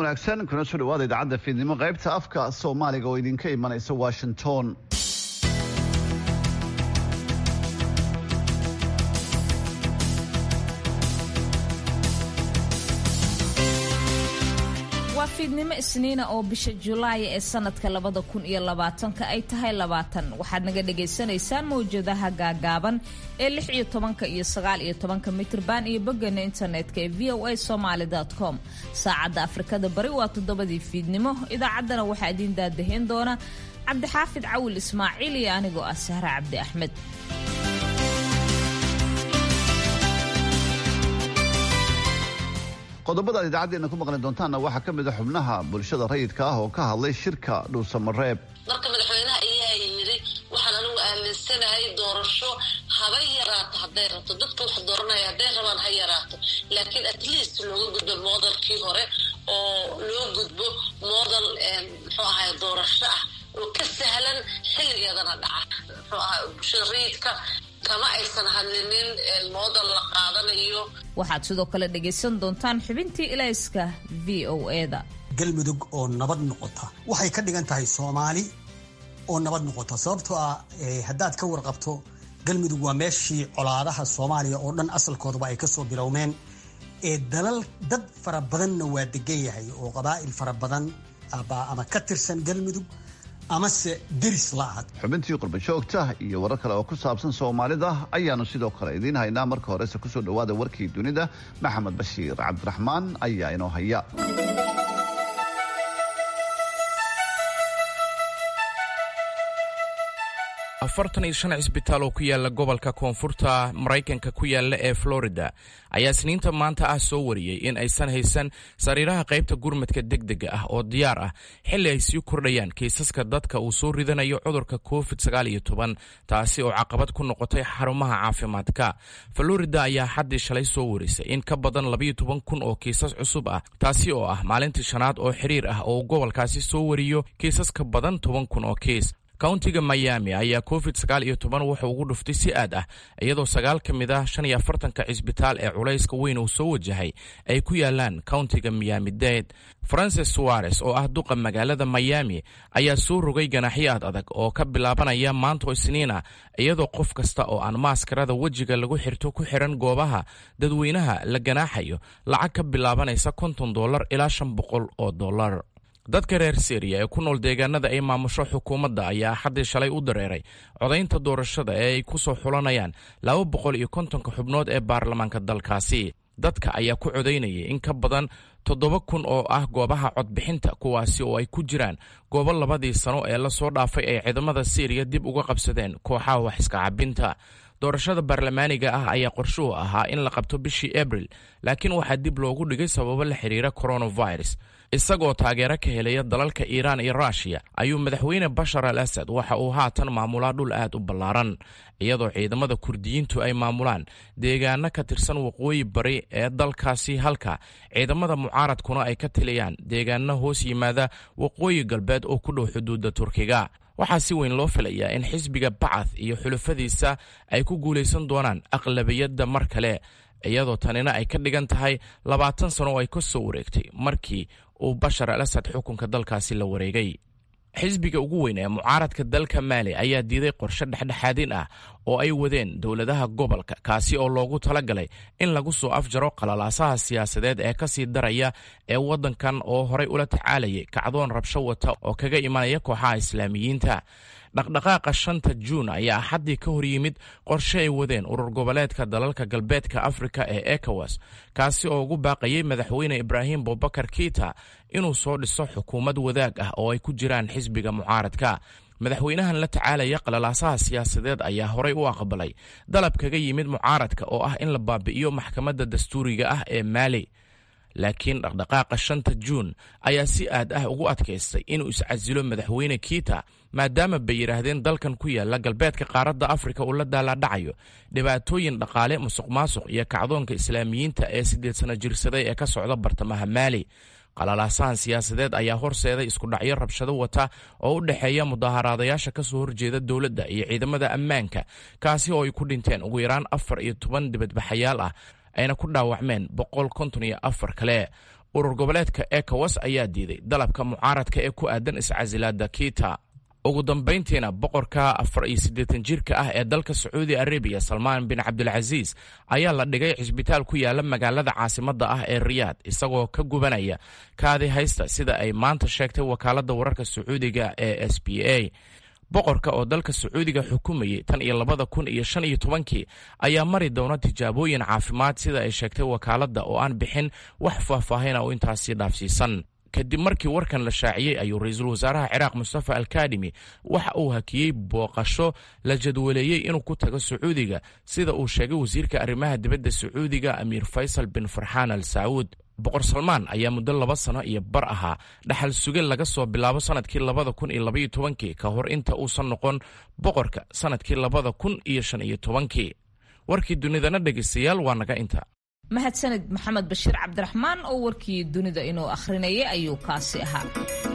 wanaagsan kuna soo dhawaada idaacadda fiidnimo qaybta afka soomaaliga oo idinka imanaysa washington waa fiidnimo isniina oo bisha julaay ee sanadka labada kun iyo labaatanka ay tahay labaatan waxaad naga dhagaysanaysaan mawjadaha gaagaaban ee lix iyo tobanka iyo sagaal iyo tobanka mitrban iyo boggeena internetka ee v o a somaali com saacadda afrikada bari waa toddobadii fiidnimo idaacaddana waxaa idiin daadahayn doona cabdixaafid cawil ismaaciil iyo anigoo ah sahre cabdi axmed qodobada aad idaacaddeenna ku maqli doontaanna waxaa ka mid a xubnaha bulshada rayidka ah oo ka hadlay shirka dhuusamareeb marka madaxweynaha ayaa yidhi waxaan anigu aaminsanahay doorasho haba yaraato hadday rabto dadka wax dooranaya hadday rabaan ha yaraato laakiin at least looga gudbo modelkii hore oo loo gudbo model muxuu ahay doorasho ah oo ka sahlan xilligeedana dhaca muxuu ahay bulshada rayidka kama aysan hadlinin moodal la qaadanayo waxaad sidoo kale dhagaysan doontaan xubintii ilayska v o eda galmudug oo nabad noqota waxay ka dhigan tahay soomaali oo nabad noqota sababtoo ah haddaad ka warqabto galmudug waa meeshii colaadaha soomaaliya oo dhan asalkoodaba ay kasoo bilowmeen ee dalal dad fara badanna waa degan yahay oo qabaa'il fara badan ama ka tirsan galmudug amase deris la ahad xubintii qurbajoogta iyo warar kale oo ku saabsan soomaalida ayaanu sidoo kale idiin haynaa marka horese kusoo dhawaada warkii dunida maxamed bashiir cabdiraxmaan ayaa inoo haya afartan iyo shan cisbitaal oo ku yaala gobolka koonfurta maraykanka ku yaala ee florida ayaa isniinta maanta ah soo wariyey in aysan haysan sariiraha qaybta gurmadka degdega ah oo diyaar ah xilli ay sii kordhayaan kiisaska dadka uu soo ridanayo cudurka covid sagaal iyo toban taasi oo caqabad ku noqotay xarumaha caafimaadka florida ayaa xaddii shalay soo warisay in ka badan labayo toban kun oo kiisas cusub ah taasi oo ah maalintii shanaad oo xiriir ah oo gobolkaasi soo wariyo kiisas ka badan toban kun oo kiis countiga miami ayaa covid sagaal iyo toban wuxuu ugu dhuftay si aad ah iyadoo sagaal ka mid ah shan iyo afartanka cisbitaal ee culayska weyn uu soo wajahay ay ku yaalaan countiga miami dade francis suares oo ah duqa magaalada miami ayaa soo rogay ganaxyo aad adag oo ka bilaabanaya maanto isniina iyadoo qof kasta oo aan maaskarada wejiga lagu xirto ku xiran goobaha dadweynaha la ganaaxayo lacag ka bilaabanaysa konton dollar ilaa shan boqol oo dollar dadka reer syriya ee ku nool deegaanada ay maamusho xukuumadda ayaa axaddii shalay u dareeray codaynta doorashada ee ay ku soo xulanayaan laba boqol iyo kontonka xubnood ee baarlamaanka dalkaasi dadka ayaa ku codaynayay in ka badan toddoba kun oo ah goobaha codbixinta kuwaasi oo ay ku jiraan goobo labadii sano ee lasoo dhaafay ay ciidamada syriya dib uga qabsadeen kooxaha wax iska cabinta doorashada baarlamaaniga ah ayaa qorshuhu ahaa in la qabto bishii abril laakiin waxaa dib loogu dhigay sababo la xiriira coronavirus isagoo taageero ka helaya dalalka iiraan iyo ruushiya ayuu madaxweyne bashar al asad waxa uu haatan maamulaa dhul aad u ballaaran iyadoo ciidamada kurdiyiintu ay maamulaan deegaano ka tirsan waqooyi bari ee dalkaasi halka ciidamada mucaaradkuna ay ka tiliyaan deegaano hoos yimaada waqooyi galbeed oo ku dhow xuduudda turkiga waxaa si weyn loo filayaa in xisbiga bacath iyo xulafadiisa ay ku guulaysan doonaan aqlabiyadda mar kale iyadoo tanina ay ka dhigan tahay labaatan sano oo ay ka soo wareegtay markii uu bashar al asad xukunka dalkaasi la wareegay xisbiga ugu weyn ee mucaaradka dalka maali ayaa diiday qorshe dhexdhexaadin ah oo ay wadeen dowladaha gobolka kaasi oo loogu talagalay in lagu soo afjaro qalalaasaha siyaasadeed ee kasii daraya ee waddankan oo horay ula tacaalayay kacdoon rabsho wata oo kaga imanaya kooxaha islaamiyiinta dhaqdhaqaaqa shanta juun ayaa axaddii ka hor yimid qorshe ay wadeen urur goboleedka dalalka galbeedka afrika ee ekowas kaasi oo ugu baaqayay madaxweyne ibraahim bubakar kiita inuu soo dhiso xukuumad wadaag ah oo ay ku jiraan xisbiga mucaaradka madaxweynahan la tacaalaya qalalaasaha siyaasadeed ayaa horay u aqbalay dalab kaga yimid mucaaradka oo ah in la baabi'iyo maxkamadda dastuuriga ah ee maali laakiin dhaqdhaqaaqa shanta juun ayaa si aad ah ugu adkaystay inuu iscasilo madaxweyne kiita maadaama bay yidhaahdeen dalkan ku yaala galbeedka qaaradda afrika uu la daalaadhacayo dhibaatooyin dhaqaale musuq maasuq iyo kacdoonka islaamiyiinta ee siddeed sano jirsaday ee ka socda bartamaha maali qalalaasahan siyaasadeed ayaa horseeday iskudhacyo rabshado wata oo u dhexeeya mudaaharaadayaasha ka soo horjeeda dowladda iyo ciidamada ammaanka kaasi oo ay ku dhinteen ugu yaraan afar iyo toban dibadbaxayaal ah ayna ku dhaawacmeen boqol konton iyo afar kale urur goboleedka ekowas ayaa diiday dalabka mucaaradka ee ku aadan iscasilaada kita ugu dambayntiina boqorka afar iyo siddeetan jirka ah ee dalka sacuudi arabiya salmaan bin cabdilcasiis ayaa la dhigay cisbitaal ku yaala magaalada caasimadda ah ee riyaad isagoo ka gubanaya kaadi haysta sida ay maanta sheegtay wakaaladda wararka sacuudiga ee s b a boqorka oo dalka sacuudiga xukumayay tan iyo labada kun iyo shan iyo tobankii ayaa mari doona tijaabooyin caafimaad sida ay sheegtay wakaaladda oo aan bixin wax faahfaahina oo intaasi dhaafsiisan kadib markii warkan la shaaciyey ayuu ra-iisul wasaaraha ciraaq mustafa alkadimi waxa uu hakiyey booqasho la jadwaleeyey inuu ku tago sacuudiga sida uu sheegay wasiirka arrimaha dibadda sacuudiga amiir faysal bin farxaan al sacuud boqor salmaan ayaa muddo laba sano iyo bar ahaa dhaxal suge laga soo bilaabo sanadkii labada kun iyo labaiyo tobankii ka hor inta uusan noqon boqorka sanadkii labada kun iyo shan iyo tobankii warkii dunidana dhegaystayaal waa naga inta mahadsanid maxamed bashiir cabdiraxmaan oo warkii dunida inuu akhrinayay ayuu kaasi ahaa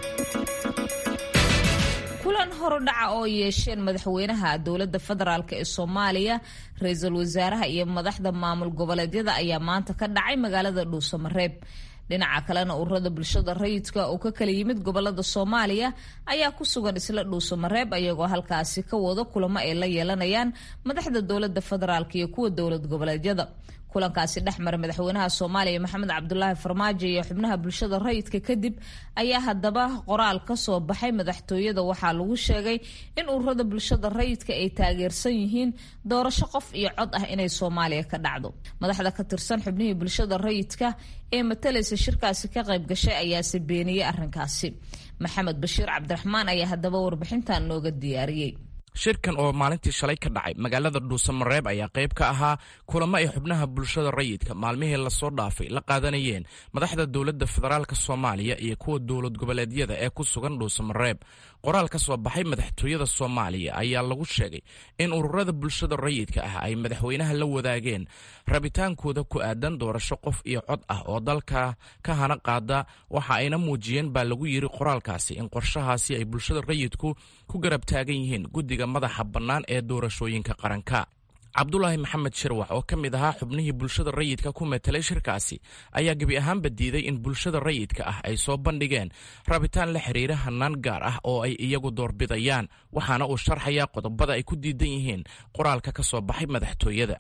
kulan horudhaca oo yeesheen madaxweynaha dowladda federaalk ee soomaaliya ra-iisul wasaaraha iyo madaxda maamul goboleedyada ayaa maanta ka dhacay magaalada dhuusamareeb dhinaca kalena ururada bulshada rayidka oo ka kala yimid gobolada soomaaliya ayaa ku sugan isla dhuusamareeb ayagoo halkaasi ka wado kulamo ay la yeelanayaan madaxda dowlada federaalk iyo kuwa dowlad goboleedyada kulankaasi dhexmara madaxweynaha soomaaliya maxamed cabdulaahi farmaajo iyo xubnaha bulshada rayidka kadib ayaa haddaba qoraal kasoo baxay madaxtooyada waxaa lagu sheegay in ururada bulshada rayidka ay taageersan yihiin doorasho qof iyo cod ah inay soomaaliya ka dhacdo madaxda ka tirsan xubnihii bulshada rayidka ee matalaysa shirkaasi ka qayb gashay ayaase beeniyey arrinkaasi maxamed bashiir cabdiraxmaan ayaa haddaba warbixintan nooga diyaariyey shirkan oo maalintii shalay ka dhacay magaalada dhuusamareeb ayaa qayb ka ahaa kulamo ay xubnaha bulshada rayidka maalmihii lasoo dhaafay la qaadanayeen madaxda dowladda federaalk soomaaliya iyo kuwa dowlad goboleedyada ee ku sugan dhuusamareeb qoraal ka soo baxay madaxtooyada soomaaliya ayaa lagu sheegay in ururada bulshada rayidka ah ay madaxweynaha la wadaageen rabitaankooda ku aadan doorasho qof iyo cod ah oo dalka ka hana qaada waxa ayna muujiyeen baa lagu yiri qoraalkaasi in qorshahaasi ay bulshada rayidku ku garab taagan yihiin guddiga madaxa bannaan ee doorashooyinka qaranka cabdulaahi maxamed shirwax oo ka mid ahaa xubnihii bulshada rayidka ku metelay shirkaasi ayaa gebi ahaanba diiday in bulshada rayidka ah ay soo bandhigeen rabitaan la xiriira hanaan gaar ah oo ay iyagu doorbidayaan waxaana uu sharxayaa qodobada ay ku diidan yihiin qoraalka ka soo baxay madaxtooyada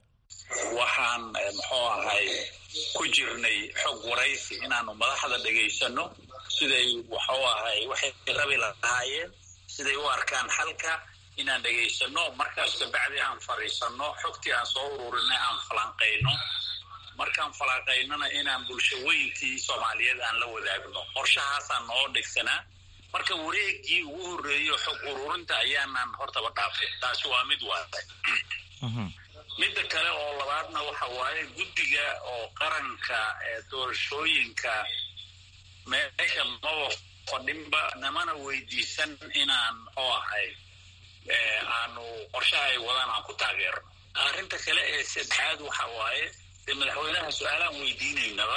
waxaan muxuu ahay ku jirnay xog waraysi inaanu madaxda dhegaysano siday wuxuu ahay waxay rabi lahaayeen siday u arkaan xalka inaan dhegaysano markaas kabacdi aan fadhiisano xogtii aan soo ururinay aan falanqayno markaan falanqaynona inaan bulsho weyntii soomaaliyeed aan la wadaagno qorshahaasaan noo dhegsanaa marka wareegii ugu horreeyo xog ururinta ayaanaan hortaba dhaafin taasi waa mid waaday midda kale oo labaadna waxa waaye guddiga oo qaranka ee doorashooyinka meesha maba fadhinba namana weydiisan inaan muxuu ahay aanu qorshaha ay wadaan aan ku taageerno arrinta kale ee saddexaad waxa waaye dee madaxweynaha su-aalaan weydiinaynaba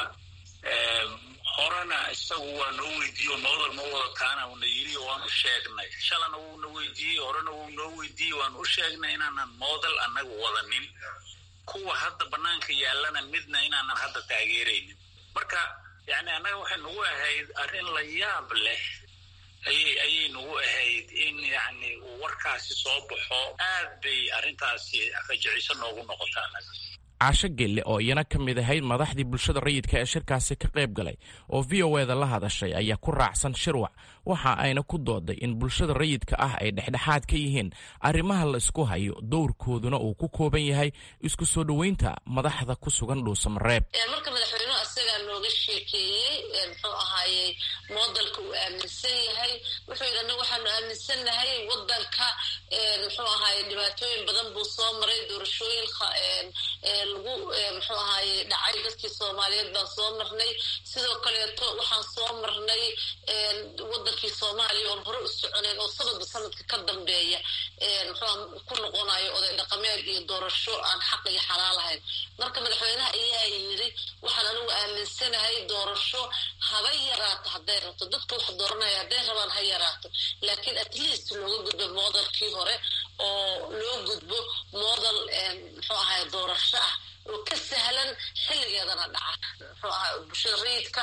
horena isagu waa noo weydiiye noodal ma wadataana uuna yiri waan u sheegnay shalana wuuna weydiiyey horena wuu noo weydiiyey waan u sheegnay inaanan moodal annagu wadanin kuwa hadda banaanka yaallana midna inaanan hadda taageeraynin marka yani annaga waxay nagu ahayd arrin la yaab leh ayay ayay nagu ahayd in yani uu warkaasi soo baxo aad bay arrintaasi rajiciso noogu noqota annaga caasho gelle oo iyana ka mid ahayd madaxdii bulshada rayidka ee shirkaasi ka qayb galay oo v o eda la hadashay ayaa ku raacsan shirwac waxa ayna ku dooday in bulshada rayidka ah ay dhexdhexaad ka yihiin arrimaha la isku hayo dowrkooduna uu ku kooban yahay isku soo dhoweynta madaxda ku sugan dhuusamareeb marka madaxweynuhu asagaa nooga sheekeeyey muxuu ahaayey moodalka uu aaminsan yahay wuxuu yidhi anagu waxaanu aaminsannahay wadanka muxuu ahaaye dhibaatooyin badan buu soo maray doorashooyin lagu muxuu ahaaye dhacay dadkii soomaaliyeed baan soo marnay sidoo kaleeto waxaan soo marnay wadankii soomaaliya oon hore u soconayn oo sanadba sanadka ka dambeeya muxuu ku noqonayo oday dhaqameed iyo doorasho aan xaq iyo xalaal ahayn marka madaxweynaha ayaa yiri waxaan anigu aaminsanahay doorasho haba yaraato hadday rabto dadka wax dooranaya hadday rabaan ha yaraato laakiin at least looga gudbo moodalkii hore oo loo gudbo moodal muxuu ahay doorasho ah oo ka sahlan xilligeedana dhaca muxuu ahay bulshada rayidka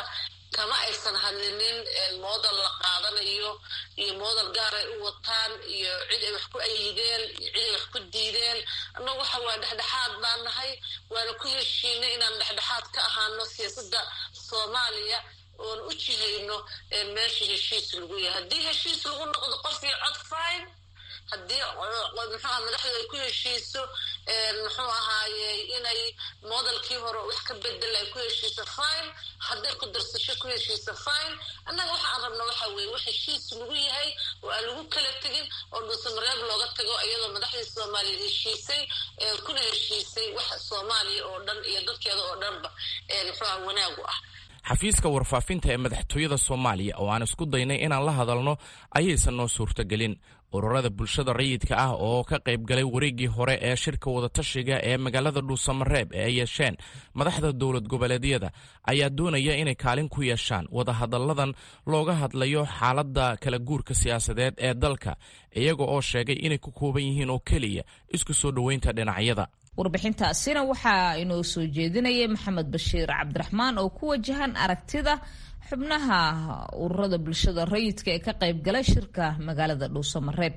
kama aysan hadlinin moodal la qaadanayo iyo moodal gaar ay u wataan iyo cid ay wax ku ayideen iyo cid ay wax ku diideen annagu waxa waa dhexdhexaad baan nahay waana ku heshiinay inaan dhexdhexaad ka ahaano siyaasadda soomaaliya oon u jihayno meesha heshiis lagu yahay haddii heshiis lagu noqdo qof iyo cod fine haddii muxuuha madaxdu ay ku heshiiso muxuu ahaaye inay moodalkii hore wax ka bedel ay ku heshiiso fine hadday ku darsasho ku heshiiso fine annaga waxa aan rabna waxa weeye wax heshiis lagu yahay oo aan lagu kala tegin oo dhuusamareeb looga tago iyadoo madaxdii soomaaliya heshiisay kuna heshiisay wax soomaaliya oo dhan iyo dadkeeda oo dhanba muxuuha wanaagu ah xafiiska warfaafinta ee madaxtooyada soomaaliya oo aan isku daynay inaan la hadalno ayaysan noo suurtagelin ururada bulshada rayidka ah oo ka qayb galay wareeggii hore ee shirka wadatashiga ee magaalada dhuusamareeb ee ay yeesheen madaxda dowlad goboleedyada ayaa doonaya inay kaalin ku yeeshaan wadahadalladan looga hadlayo xaaladda kala guurka siyaasadeed ee dalka iyaga oo sheegay inay ku kooban yihiin oo keliya isku soo dhoweynta dhinacyada warbixintaasina waxaa inoo soo jeedinayay maxamed bashiir cabdiraxmaan oo ku wajahan aragtida xubnaha ururada bulshada rayidka ee ka qayb galay shirka magaalada dhuusamareeb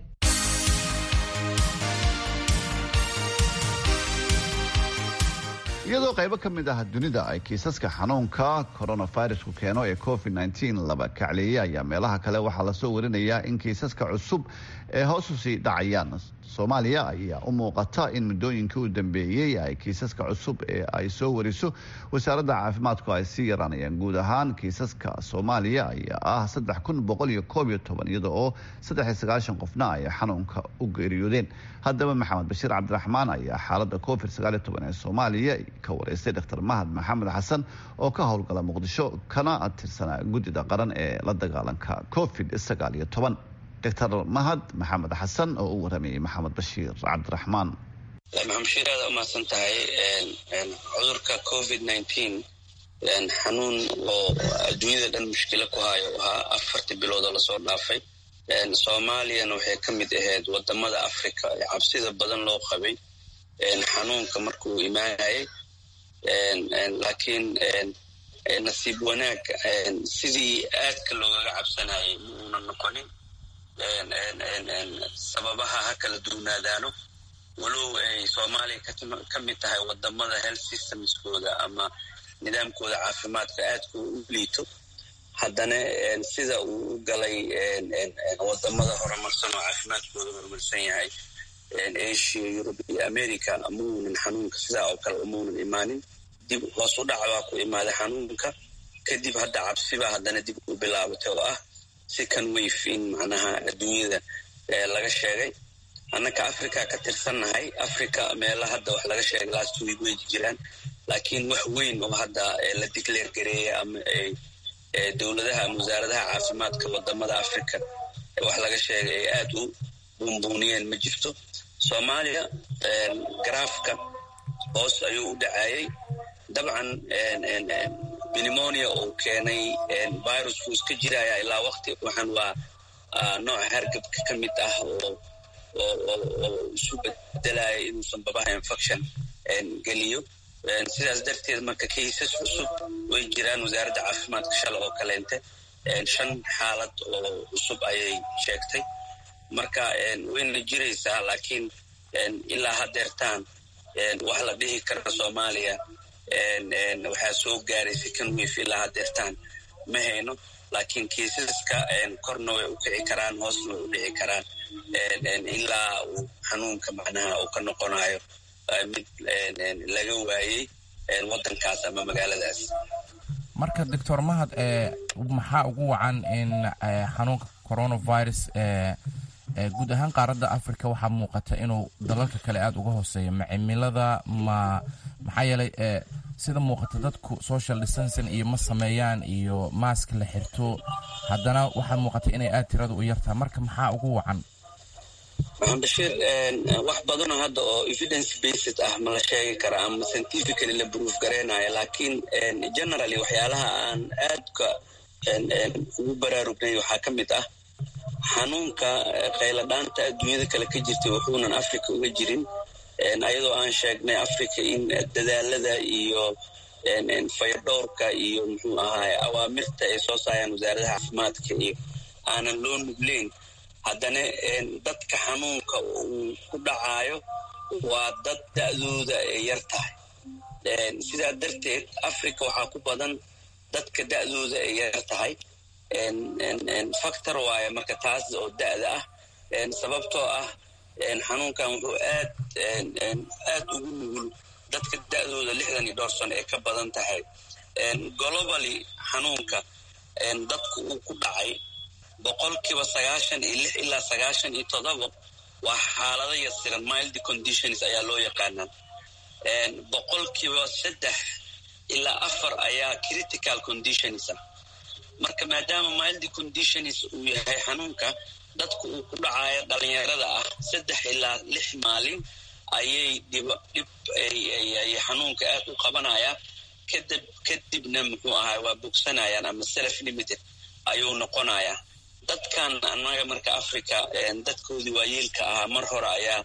iyadoo qaybo ka mid ah dunida ay kiisaska xanuunka coronavirusku keeno ee covid laba kacleeyey ayaa meelaha kale waxaa lasoo warinayaa in kiisaska cusub ee hoos usii dhacayaan soomaaliya ayaa u muuqata in muddooyinkii u dambeeyey ay kiisaska cusub ee ay soo wariso wasaaradda caafimaadku ay sii yaraanayaan guud ahaan kiisaska soomaaliya ayaa ah saddex kun boqol iyo koob iyo toban iyada oo saddex iyo sagaashan qofna ay xanuunka u geeriyoodeen haddaba maxamed bashiir cabdiraxmaan ayaa xaaladda covid sagaal iyo toban ee soomaaliya ka wareystay dr mahad maxamed xasan oo ka howlgala muqdisho kana tirsanaa guddida qaran ee la dagaalanka covid sagaal iyo toban doctor mahad maxamed xasan oo u waramayay maxamed bashiir cabdiraxmaan maxamed bashiir aada umahadsan tahay cudurka covid nineteen xanuun oo adduunyada dhan mushkilo ku hayo ahaa afartii bilood oo lasoo dhaafay soomaaliyana waxay ka mid ahayd wadamada africa ee cabsida badan loo qabay xanuunka markuu imaanayay laakiin nasiib wanaag sidii aadka loogaga cabsanayay ma uuna noqonin sababaha ha kala duwnaadaano walow ay soomaaliya ka mid tahay wadamada health systemskooda ama nidaamkooda caafimaadka aadka u liito haddana sida uu u galay wadamada horumarsan oo caafimaadkooda horumarsan yahay asia yurub iyo america amaunan xanuunka sidaa oo kale umaunan imaanin dib hoos u dhac baa ku imaaday xanuunka kadib hadda cabsibaa haddana dib u bilaabatay oo ah second wave in macnaha adduunyada laga sheegay annaka africa ka tirsannahay africa meela hadda wax laga sheegay last week way jiraan laakiin wax weyn oo hadda la declare gareeya ama dowladaha ama wasaaradaha caafimaadka wadamada africa wax laga sheegay ay aada u buunbuuniyeen ma jirto soomaaliya garaafka hoos ayuu u dhacayay dabcan pneumonia uu keenay virusku iska jiraya ilaa wakti waxaan waa nooca hargabka ka mid ah oo oo isu bedelaya inuusan babaha infection geliyo sidaas darteed marka kaysas cusub way jiraan wasaaradda caafimaadka shala oo kaleente shan xaalad oo cusub ayay sheegtay marka wayna jiraysaa laakiin ilaa hadeertaan wax la dhihi kara soomaaliya waxaa soo gaaray second wave ilaa hadeertaan ma hayno laakiin kiisaska korna way u kici karaan hoosna way u dhici karaan ilaa uu xanuunka macnaha uu ka noqonayo mid laga waayey wadankaas ama magaaladaas marka doctor mahad maxaa ugu wacan in xanuunka coronavirus guud ahaan qaaradda africa waxaa muuqata inuu dalalka kale aada uga hooseeyo ma cimilada ma maxaa yeelay sida muuqata dadku social distancing iyo ma sameeyaan iyo maask la xirto haddana waxaa muuqata inay aada tirada u yartaha marka maxaa ugu wacan maxamed bashiir wax badanoo hadda oo evidence based ah ma la sheegi kara ama scientifically la proof gareynayo laakiin generally waxyaalaha aan aadka ugu baraarugnay waxaa ka mid ah xanuunka qayladhaanta adduunyada kale ka jirtay wuxuunan africa uga jirin ayadoo aan sheegnay africa in dadaalada iyo fayadhowrka iyo muxuu ahaay awaamirta ay soo saaraan wasaaradaha caafimaadka iyo aanan loo nugleyn haddana dadka xanuunka uu ku dhacaayo waa dad da-dooda ay yar tahay sidaa darteed africa waxaa ku badan dadka da-dooda ay yar tahay factor waaye marka taas oo da-da ah sababtoo ah xanuunkan wuxuu aad aad ugu nugul dadka da-dooda lixdan iyo dhowr sano ay ka badan tahay globally xanuunka dadku uu ku dhacay boqolkiiba sagaashan iyo lix ilaa sagaashan iyo todoba waa xaalado yasiran mild conditions ayaa loo yaqaanaa boqolkiiba saddex ilaa afar ayaa critical conditions ah marka maadaama mild conditions uu yahay xanuunka dadku uu ku dhacayo dhalinyarada ah saddex ilaa lix maalin ayay dhib dhib ay xanuunka aad u qabanaya kadib kadibna muxuu ahay waa bogsanayaan ama self limited ayuu noqonayaa dadkan annaga marka africa dadkoodii waayeelka ahaa mar hore ayaa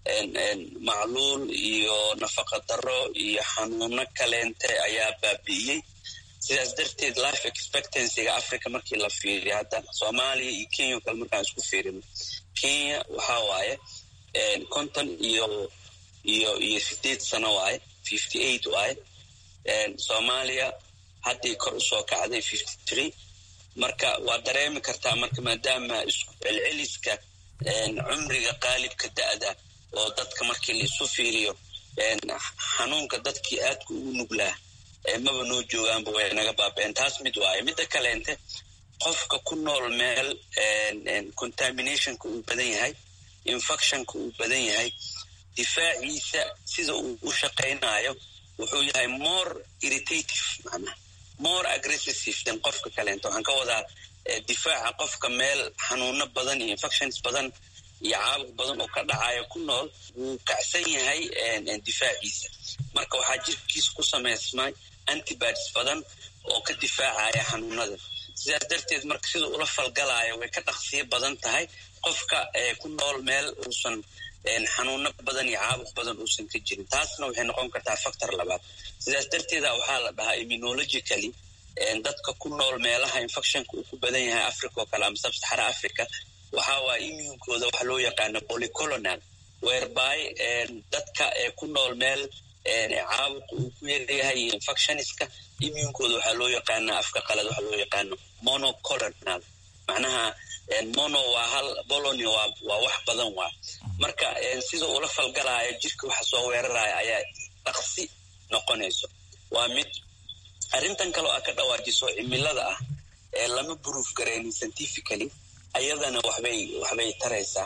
macluul iyo nafaqa daro iyo xanuuno kaleente ayaa baabi'iyey sidaas darteed life expectancyga africa markii la fiiriyo hadda soomaaliya iyo kenya o kale markaan isku fiirino kenya waxaa waaye konton iyo iyo iyo sideed sano waaye fifty eight waaye soomaaliya haddii kor usoo kacday fifty three marka waa dareemi kartaa marka maadaama isku celceliska cumriga qaalibka da-da oo dadka markii la isu fiiriyo xanuunka dadkii aadka ugu nuglaa maba noo joogaanba way naga baabeen taas mid waaye midda kaleente qofka ku nool meel contaminationka uu badan yahay infectionka uu badan yahay difaaciisa sida uu u shaqaynayo wuxuu yahay more irritative macnaha more aggressive than qofka kaleento waxaan ka wadaa difaaca qofka meel xanuuno badan iyo infections badan iyo caabuq badan oo ka dhacayo ku nool wuu kacsan yahay difaaciisa marka waxaa jirkiisa ku samaysmay antibodies badan oo ka difaacaya xanuunada sidaas darteed marka sida ula falgalaayo way ka dhaqsiyo badan tahay qofka ku nool meel uusan xanuuno badan iyo caabuq badan uusan ka jirin taasna waxay noqon kartaa factor labaad sidaas darteeda waxaa la dhahaa immunologically dadka ku nool meelaha infectionka uu ku badan yahay africa oo kale ama sabsaxara africa waxaa waaya immuunkooda waxa loo yaqaano polycolonal whereby dadka ku nool meel caabuq uu ku yaryahay iyo infectioniska immuunkooda waxaa loo yaqaana afka qalad waxa loo yaqaano monocolonal macnaha mono waa hal bolony waa wax badan waa marka sida ula falgalaayo jirka waxa soo weeraraya ayaa dhaqsi noqonayso waa mid arrintan kaleo a ka dhawaajiso cimilada ah ee lama buruuf garaynin scientifically ayadana waxbay waxbay taraysaa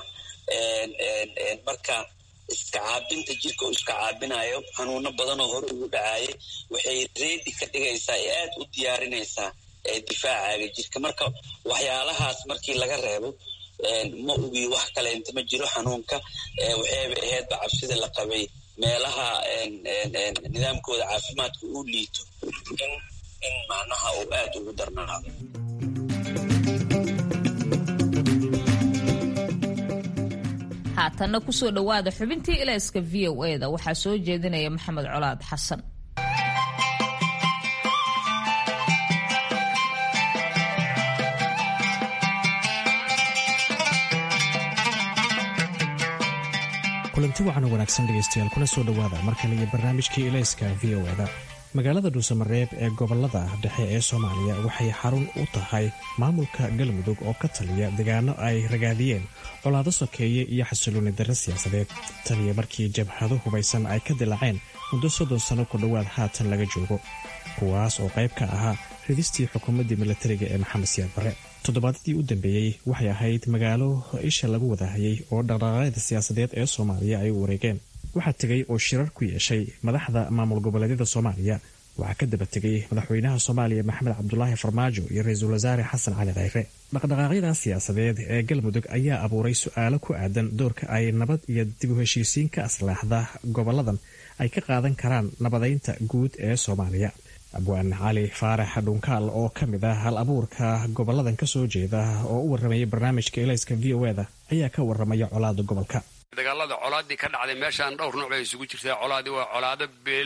marka iska caabinta jirka uu iska caabinayo xanuuno badanoo hore ugu dhacaayay waxay reedi ka dhigaysaa ee aad u diyaarinaysaa difaacaaga jirka marka waxyaalahaas markii laga reebo ma ogi wax kaleenta ma jiro xanuunka waxayba ahaydba cabsida la qabay meelaha nidaamkooda caafimaadka uu liito in macnaha uu aad ugu darnaado haatanna kusoo dhowaada xubintii ilayska v o e da waxaa soo jeedinaya maxamed colaad xasan kulanti wacan wanaagsan dhegaystayaal kuna soo dhowaada mar kale iyo barnaamijkii ilayska v o eda magaalada dhuusamareeb ee gobolada dhexe ee soomaaliya waxay xarun u tahay maamulka galmudug oo ka taliya deegaano ay ragaadiyeen colaado sokeeye iyo xasilooni darre siyaasadeed taliya markii jabhado hubaysan ay ka dilaaceen muddo soddon sanno ku dhowaad haatan laga joogo kuwaas oo qayb ka ahaa ridistii xukuumaddii milatariga ee maxamed siyaad barre toddobaadadii u dambeeyey waxay ahayd magaalo isha lagu wadahayay oo dhaqdhaqaaqyada siyaasadeed ee soomaaliya ay u wareegeen waxaa tegay oo shirar ku yeeshay madaxda maamul goboleedyada soomaaliya waxaa ka daba tegay madaxweynaha soomaaliya maxamed cabdulaahi farmaajo iyo ra-iisul wasaare xasan cali khayre dhaqdhaqaaqyadan siyaasadeed ee galmudug ayaa abuuray su-aalo ku aadan doorka ay nabad iyo dib u heshiisiin ka aslaaxda goboladan ay ka qaadan karaan nabadeynta guud ee soomaaliya abwaan cali faarax dhunkaal oo ka mid ah hal abuurka goboladan kasoo jeeda oo u warramaya barnaamijka elayska v o eda ayaa ka warramaya colaada gobolka dagaalada colaadii ka dhacday meeshaan dhowr nooc bay isugu jirtaa colaadii waa colaado beeleed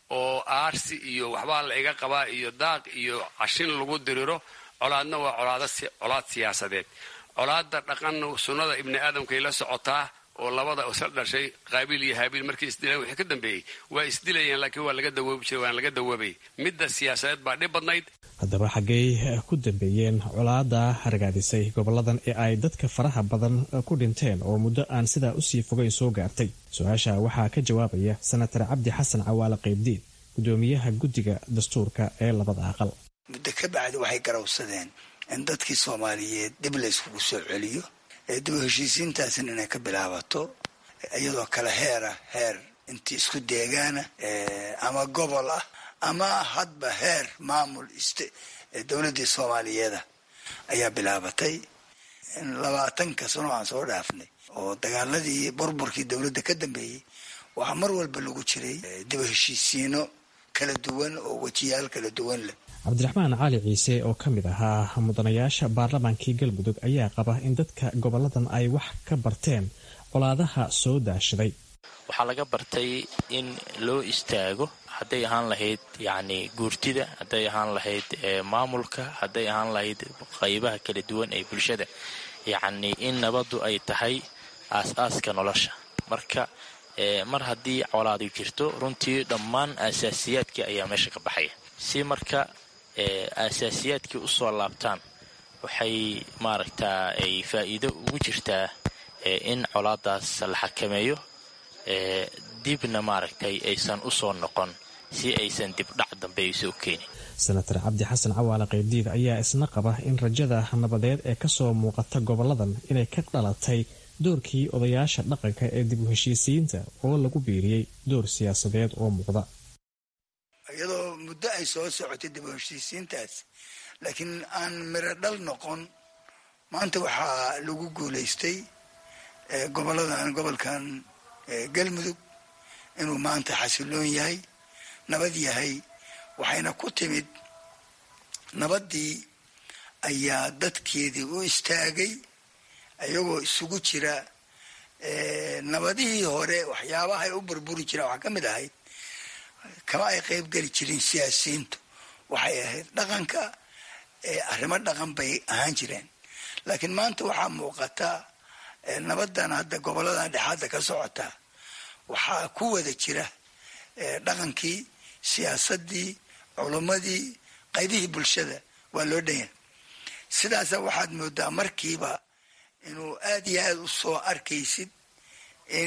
oo aarsi iyo waxbaa la iga qabaa iyo daaq iyo cashin lagu diriro colaadna waa colaad siyaasadeed colaadda dhaqanna sunnada ibni aadamkay la socotaa oo labada isla dhashay qaabiil iyo haabiil markay isdilaan wixii ka dambeeyey waa isdilayeen laakiin waa laga dawoobi jiray waan laga dawoobay midda siyaasadeed baa dhib badnayd haddaba xaggey ku dambeeyeen colaada hargaadisay goboladan ee ay dadka faraha badan ku dhinteen oo muddo aan sidaa usii fogeyn soo gaartay su-aasha waxaa ka jawaabaya senatar cabdi xasan cawaale qaybdiid gudoomiyaha guddiga dastuurka ee labada aqal muddo ka bacdi waxay garawsadeen in dadkii soomaaliyeed dib layskugu soo celiyo ee dib u heshiisiintaasna inay ka bilaabato iyadoo kale heera heer intii isku deegaana ama gobol ah ama hadba heer maamul dowladdii soomaaliyeeda ayaa bilaabatay labaatanka sano aan soo dhaafnay oo dagaaladii burburkii dowladda ka dambeeyey waxaa mar walba lagu jiray dib u heshiisiino kala duwan oo wejiyaal kala duwan leh cabdiraxmaan cali ciise oo ka mid ahaa mudanayaasha baarlamaankii galmudug ayaa qaba in dadka goboladan ay wax ka barteen colaadaha soo daashaday waxaa laga bartay in loo istaago hadday ahaan lahayd yacni guurtida hadday ahaan lahayd maamulka hadday ahaan lahayd qaybaha kala duwan ee bulshada yacni in nabaddu ay tahay aas-aaska nolosha marka mar haddii colaadu jirto runtii dhammaan aasaasiyaadkii ayaa meesha ka baxaya si marka aasaasiyaadkii usoo laabtaan waxay maaragtaa ay faa'iido ugu jirtaa in colaadaas la xakameeyo dibna maaragtay aysan usoo noqon si aysan dibdhac dambe aysa u keenin senatar cabdi xasan cawaale qaybdiid ayaa isna qaba in rajada nabadeed ee kasoo muuqata goboladan inay ka dhalatay doorkii odayaasha dhaqanka ee dib u heshiisiyiinta oo lagu biiriyey door siyaasadeed oo muuqda iyadoo muddo ay soo socotay dib u heshiisiintaas laakiin aan miro dhal noqon maanta waxaa lagu guulaystay goboladan gobolkan galmudug inuu maanta xasiloon yahay nabad yahay waxayna ku timid nabaddii ayaa dadkeedii u istaagay iyagoo isugu jira nabadihii hore waxyaabahay u burburi jiraan waxaa ka mid ahayd kama ay qayb geli jirin siyaasiyiintu waxay ahayd dhaqanka arrimo dhaqan bay ahaan jireen laakiin maanta waxaa muuqata nabadan hadda goboladan dhexaadda ka socota waxaa ku wada jira dhaqankii siyaasadii culimmadii qaybihii bulshada waa loo dhanya sidaasa waxaad moodaa markiiba inuu aada iyo aada u soo arkaysid in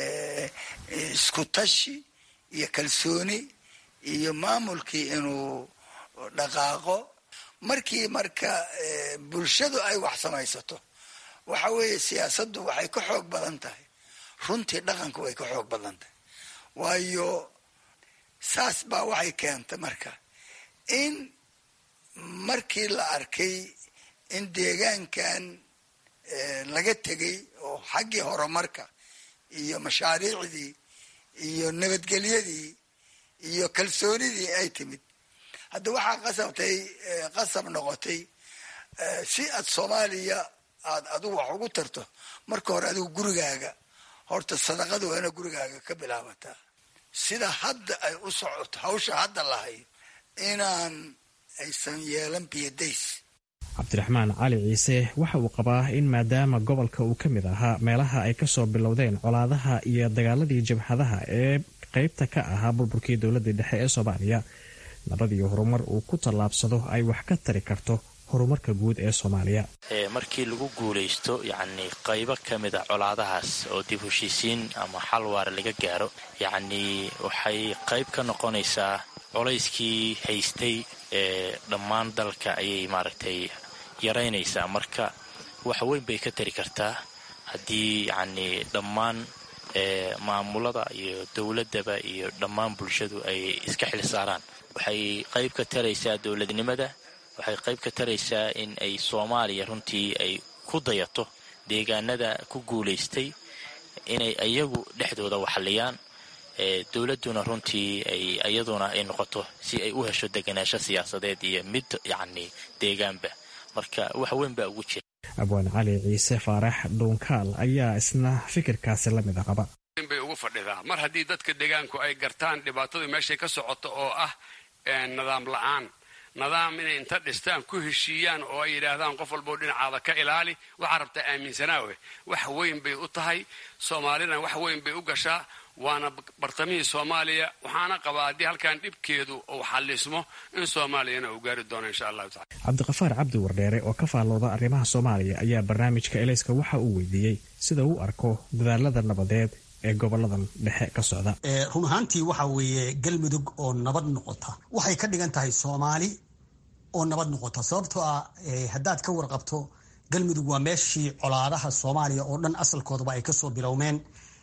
isku tashi iyo kalsooni iyo maamulkii inuu dhaqaaqo markii marka bulshadu ay wax samaysato waxa weeye siyaasaddu waxay ka xoog badan tahay runtii dhaqanku way ka xoog badan tahay waayo saas baa waxay keentay marka in markii la arkay in deegaankan laga tegay oo xaggii horumarka iyo mashaariicdii iyo nabadgelyadii iyo kalsoonidii ay timid hadda waxaa qasabtay qasab noqotay si aad soomaaliya aad adigu wax ugu tarto marka hore adigu gurigaaga horta sadaqada waa ina gurigaaga ka bilaabataa sida hadda ay u socoto hawsha hadda lahayd inaan aysan yeelan biyadays cabdiraxmaan cali ciise waxa uu qabaa in maadaama gobolka uu ka mid ahaa meelaha ay kasoo bilowdeen colaadaha iyo dagaaladii jabhadaha ee qeybta ka ahaa burburkii dowladii dhexe ee soomaaliya nabad iyo horumar uu ku tallaabsado ay wax ka tari karto horumarka guud ee soomaaliya markii lagu guulaysto yacni qaybo ka mid a colaadahaas oo dib heshiisiin ama xal waara laga gaaro yacnii waxay qayb ka noqonaysaa colayskii haystay ee dhammaan dalka ayay maaragtay yaraynaysaa marka wax weyn bay ka tari kartaa haddii yacnii dhammaan maamulada iyo dowladdaba iyo dhammaan bulshadu ay iska xil saaraan waxay qayb ka taraysaa dowladnimada waxay qayb ka taraysaa in ay soomaaliya runtii ay ku dayato deegaanada ku guulaystay inay iyagu dhexdooda waxliyaan dowladduna runtii ay iyaduna ay noqoto si ay u hesho deganaansho siyaasadeed iyo mid yacni deegaanba marka wax weyn baa ugu jira abwaan cali ciise faarax dhuunkaal ayaa isna fikirkaasi la mid a qaba bay ugu ugu fadhidaa mar haddii dadka deegaanku ay gartaan dhibaatadu meeshay ka socoto oo ah nidaam la-aan nidaam inay inta dhistaan ku heshiiyaan oo ay yidhaahdaan qof walboo dhinacaada ka ilaali waxaa rabtaa aaminsanaawe wax weyn bay u tahay soomaalina wax weyn bay u gashaa waana bartamihii soomaaliya waxaana qabaa haddii halkan dhibkeedu uu xallismo in soomaaliyana uu gaari doono insha allahu tacala cabdiqafaar cabdi wardheere oo ka faallooda arrimaha soomaaliya ayaa barnaamijka elayska waxa uu weydiiyey sida uu arko dadaalada nabadeed ee goboladan dhexe ka socda run ahaantii waxa weeye galmudug oo nabad noqota waxay ka dhigan tahay soomaali oo nabad noqota sababtoo ah haddaad ka warqabto galmudug waa meeshii colaadaha soomaaliya oo dhan asalkoodaba ay kasoo bilowmeen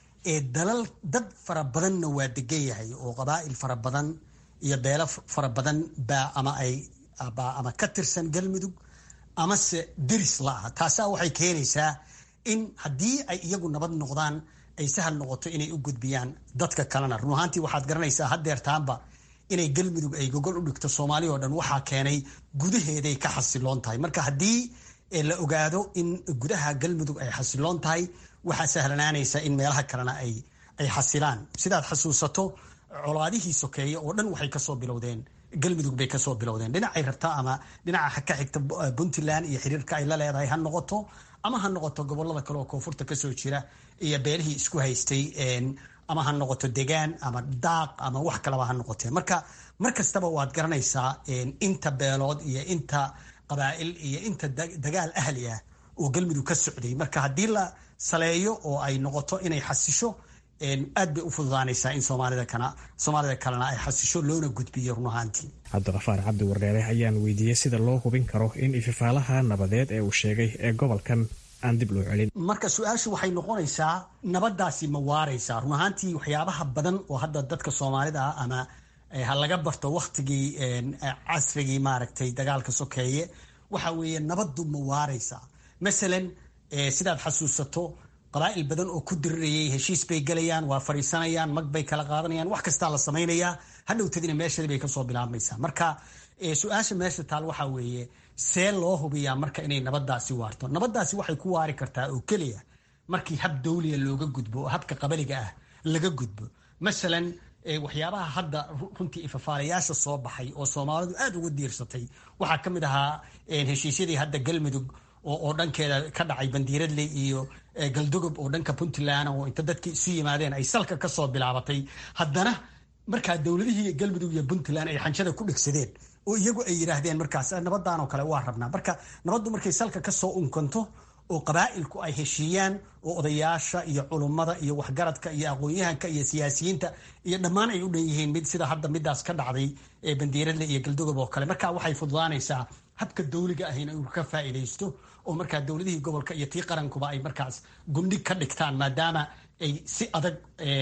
dalal dad fara badanna waa degan yahay oo qabaa'il fara badan iyo beelo fara badan baa ama ay ama ka tirsan galmudug amase deris la-ah taasaa waxay keenaysaa in haddii ay iyagu nabad noqdaan ay sahal noqoto inay u gudbiyaan dadka kalena run ahaantii waxaad garanaysaa haddeertaanba inay galmudug ay gogol u dhigto soomaali oo dhan waxaa keenay gudaheeday ka xasiloon tahay marka haddii la ogaado in gudaha galmudug ay xasiloon tahay waxaa sahlanaanaysa in meelaha kalena ay ay xasilaan sidaad xasuusato colaadihii sokeeye oo dhan waxay kasoo bilowdeen galmudug bay kasoo bilowdeen dhinacay rabtaa ama dhinaca ka xigta puntland iyo xiriirka ay la leedahay ha noqoto ama ha noqoto gobolada kale oo koonfurta kasoo jira iyo beelihii isku haystay ama ha noqoto degaan ama daaq ama wax kalaba ha noqotee marka mar kastaba waad garanaysaa inta beelood iyo inta qabaa'il iyo inta dagaal ahli ah oo galmudug ka socday marka haddii la saleeyo oo ay noqoto inay xasisho aad bay u fududaanaysaa in soomaalida kana soomaalida kalena ay xasisho loona gudbiyo run ahaantii cabdiqafaar cabdi wardheere ayaan weydiiyey sida loo hubin karo in ififaalaha nabadeed ee uu sheegay ee gobolkan aan dib loo celin marka su-aashu waxay noqonaysaa nabadaasi ma waaraysaa run ahaantii waxyaabaha badan oo hadda dadka soomaalida ah ama ha laga barto waktigii casrigii maaragtay dagaalka sokeeye waxa weeye nabaddu ma waaraysaa masalan sidaad xasuusato qabaa'il badan oo ku dirirayay heshiis bay gelayaan waa fariisanayaan mag bay kala qaadanayaan wax kastaa la samaynayaa hadhowtadina meeshadii bay kasoo bilaabmaysaa marka su-aasha meesha taal waxaa weeye see loo hubiyaa marka inay nabadaasi waarto nabadaasi waxay ku waari kartaa oo keliya markii hab dawliya looga gudbo oo habka qabaliga ah laga gudbo masalan waxyaabaha hadda runtii ifafaalayaasha soo baxay oo soomaalidu aada uga diirsatay waxaa ka mid ahaa heshiisyadii hadda galmudug oo dhankeeda ka dhacay bandiiradley iyo galdogob oo dhanka puntland oo inta dadkii isu yimaadeen ay salka kasoo bilaabatay haddana markaa dowladihii galmudug iyo puntland ay xanjada ku dhegsadeen oo iyagu ay yidhaahdeen markaas nabadan oo kale waa rabnaa marka nabaddu markay salka kasoo unkanto oo qabaa'ilku ay heshiiyaan oo odayaasha iyo culummada iyo waxgaradka iyo aqoon-yahanka iyo siyaasiyiinta iyo dhammaan ay u dhan yihiin mid sida hadda midaas ka dhacday ee bandiiradle iyo galdogob oo kale marka waxay fududaanaysaa habka dawliga ahayna inuu ka faa'iidaysto oo markaa dowladihii gobolka iyo tii qarankuba ay markaas gundhig ka dhigtaan maadaama ay si adag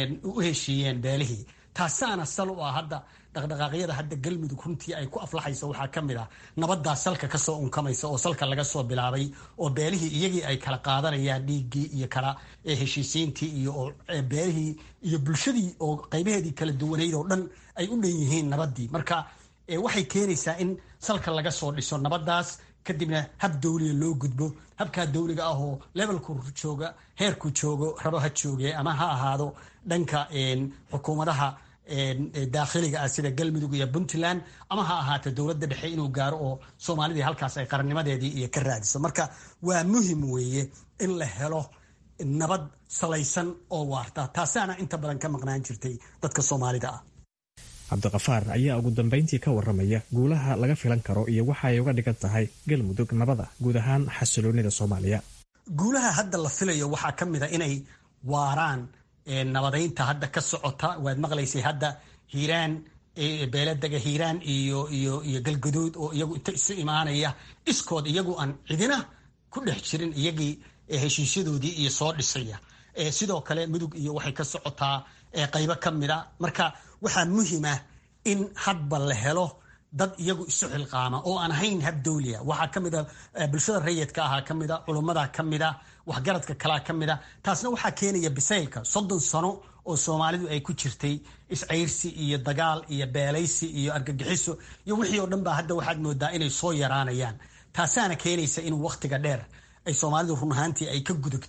u heshiiyeen beelihii taasaana sal u ah hadda dhaqdhaqaaqyada hadda galmudug runtii ay ku aflaxayso waxaa ka mid ah nabadaa salka kasoo unkamaysa oo salka laga soo bilaabay oo beelihii iyagii ay kala qaadanayaan dhiiggii iyo kala heshiisiintii iyo beelihii iyo bulshadii oo qaybaheedii kala duwanayd oo dhan ay u dhan yihiin nabadii marka waxay keenaysaa in salka laga soo dhiso nabadaas kadibna hab dawliya loo gudbo habkaa dawliga ah oo levelku jooga heerku joogo rabo ha jooge ama ha ahaado dhanka xukuumadaha daakhiliga ah sida galmudug iyo puntland ama ha ahaato dowladda dhexe inuu gaaro oo soomaalidii halkaas ay qarannimadeedii iyo ka raadiso marka waa muhim weeye in la helo nabad salaysan oo waarta taasaana inta badan ka maqnaan jirtay dadka soomaalida ah cabdiqafaar ayaa ugu dambayntii ka waramaya guulaha laga filan karo iyo waxa ay uga dhigan tahay galmudug nabada guud ahaan xasiloonida soomaaliya guulaha hadda la filayo waxaa ka mid a inay waaraan nabadaynta hadda ka socota waad maqlaysay hadda hiiraan beeladega hiiraan iyo iyo iyo galgaduud oo iyagu inta isu imaanaya iskood iyagu aan cidina ku dhex jirin iyagii heshiisyadoodii iyo soo dhisaya sidoo kale mudug iyo waxay ka socotaa qaybo ka mida marka waxaa muhima in hadba la helo dad iyagu isu xilqaama oo aan ahayn hab dawliya waxaa ka mida bulshada rayidka ahaa ka mida culummada ka mida waxgaradka kalaa ka mida taasna waxaa keenaya bisaylka soddon sano oo soomaalidu ay ku jirtay iscayrsi iyo dagaal iyo beelaysi iyo argagixiso iyo wixii oo dhan baa hadda waxaad moodaa inay soo yaraanayaan taasaana keenaysa inuu wakhtiga dheer ay soomaalidu run ahaantii ay ka gudubto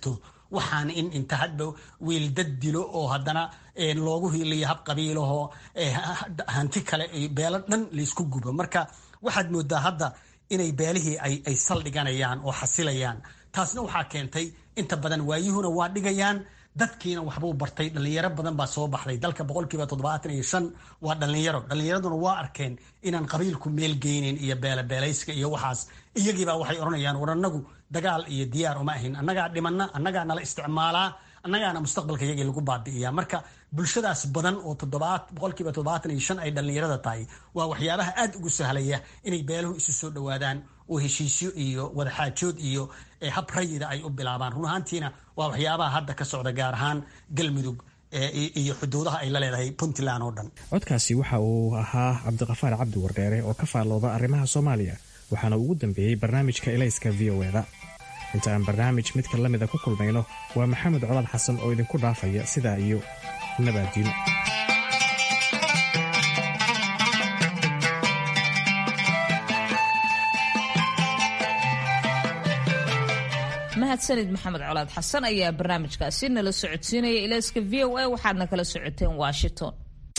waxaan in inta hadba wiil dad dilo oo haddana loogu hiiliyo hab qabiilahoo hanti kale beelo dhan laysku gubo marka waxaad moodaa hadda inay beelihii ay saldhiganayaan oo xasilayaan taasna waxaa keentay inta badan waayuhuna waa dhigayaan dadkiina waxbuu bartay dhalinyaro badan baa soo baxday dalka boqolkiiba toddobaatan iyo shan waa dhalinyaro dhalinyaraduna waa arkeen inaan qabiilku meel geynin iyo beelabeelayska iyo waxaas iyagiibaa waxay odhanayaan war annagu dagaal iyo diyaar uma ahin annagaa dhimana annagaa nala isticmaalaa annagaana mustaqbalka iyagii lagu baabi'iya marka bulshadaas badan oo boqolkiiba toddobaatan iyo shan ay dhalinyarada tahay waa waxyaabaha aad ugu sahlaya inay beeluhu isu soo dhowaadaan oo heshiisyo iyo wadaxaajood iyo hab rayida ay u bilaabaan run ahaantiina waa waxyaabaha hadda ka socda gaar ahaan galmudug iyo xuduudaha ay la leedahay puntland oo dhan codkaasi waxa uu ahaa cabdiqafaar cabdi wardheere oo ka faallooda arrimaha soomaaliya waxaana ugu dambeeyey barnaamijka elayska v o eda inta aan barnaamij midka la mida ku kulmayno waa maxamed colaad xasan oo idinku dhaafaya sidaa iyo nabaadiino mahadsanid maxamed colaad xasan ayaa barnaamijkaasi nala socodsiinaya ilayska v o a waxaadna kala socoteen washington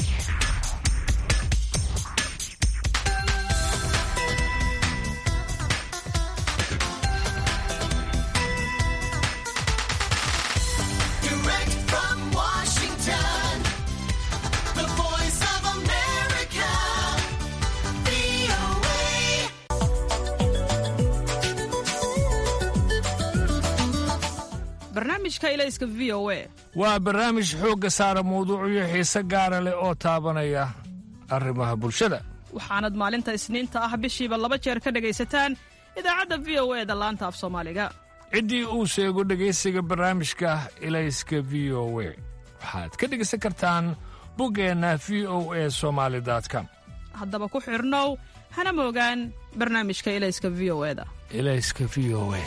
waa barnaamij xoogga saara mawduucyo xiise gaara leh oo taabanaya arrimaha bulshada waxaanad maalinta isniinta ah bishiiba laba jeer ka dhegaysataan idaacadda v o e da laanta af soomaaliga ciddii uu sheego dhegaysiga barnaamijka ilayska v o we waxaad ka dhegaysan kartaan buggeenna v o e somaali com haddaba ku xidhnow hana moogaan barnaamijka ilayska v o e da ilayska v o e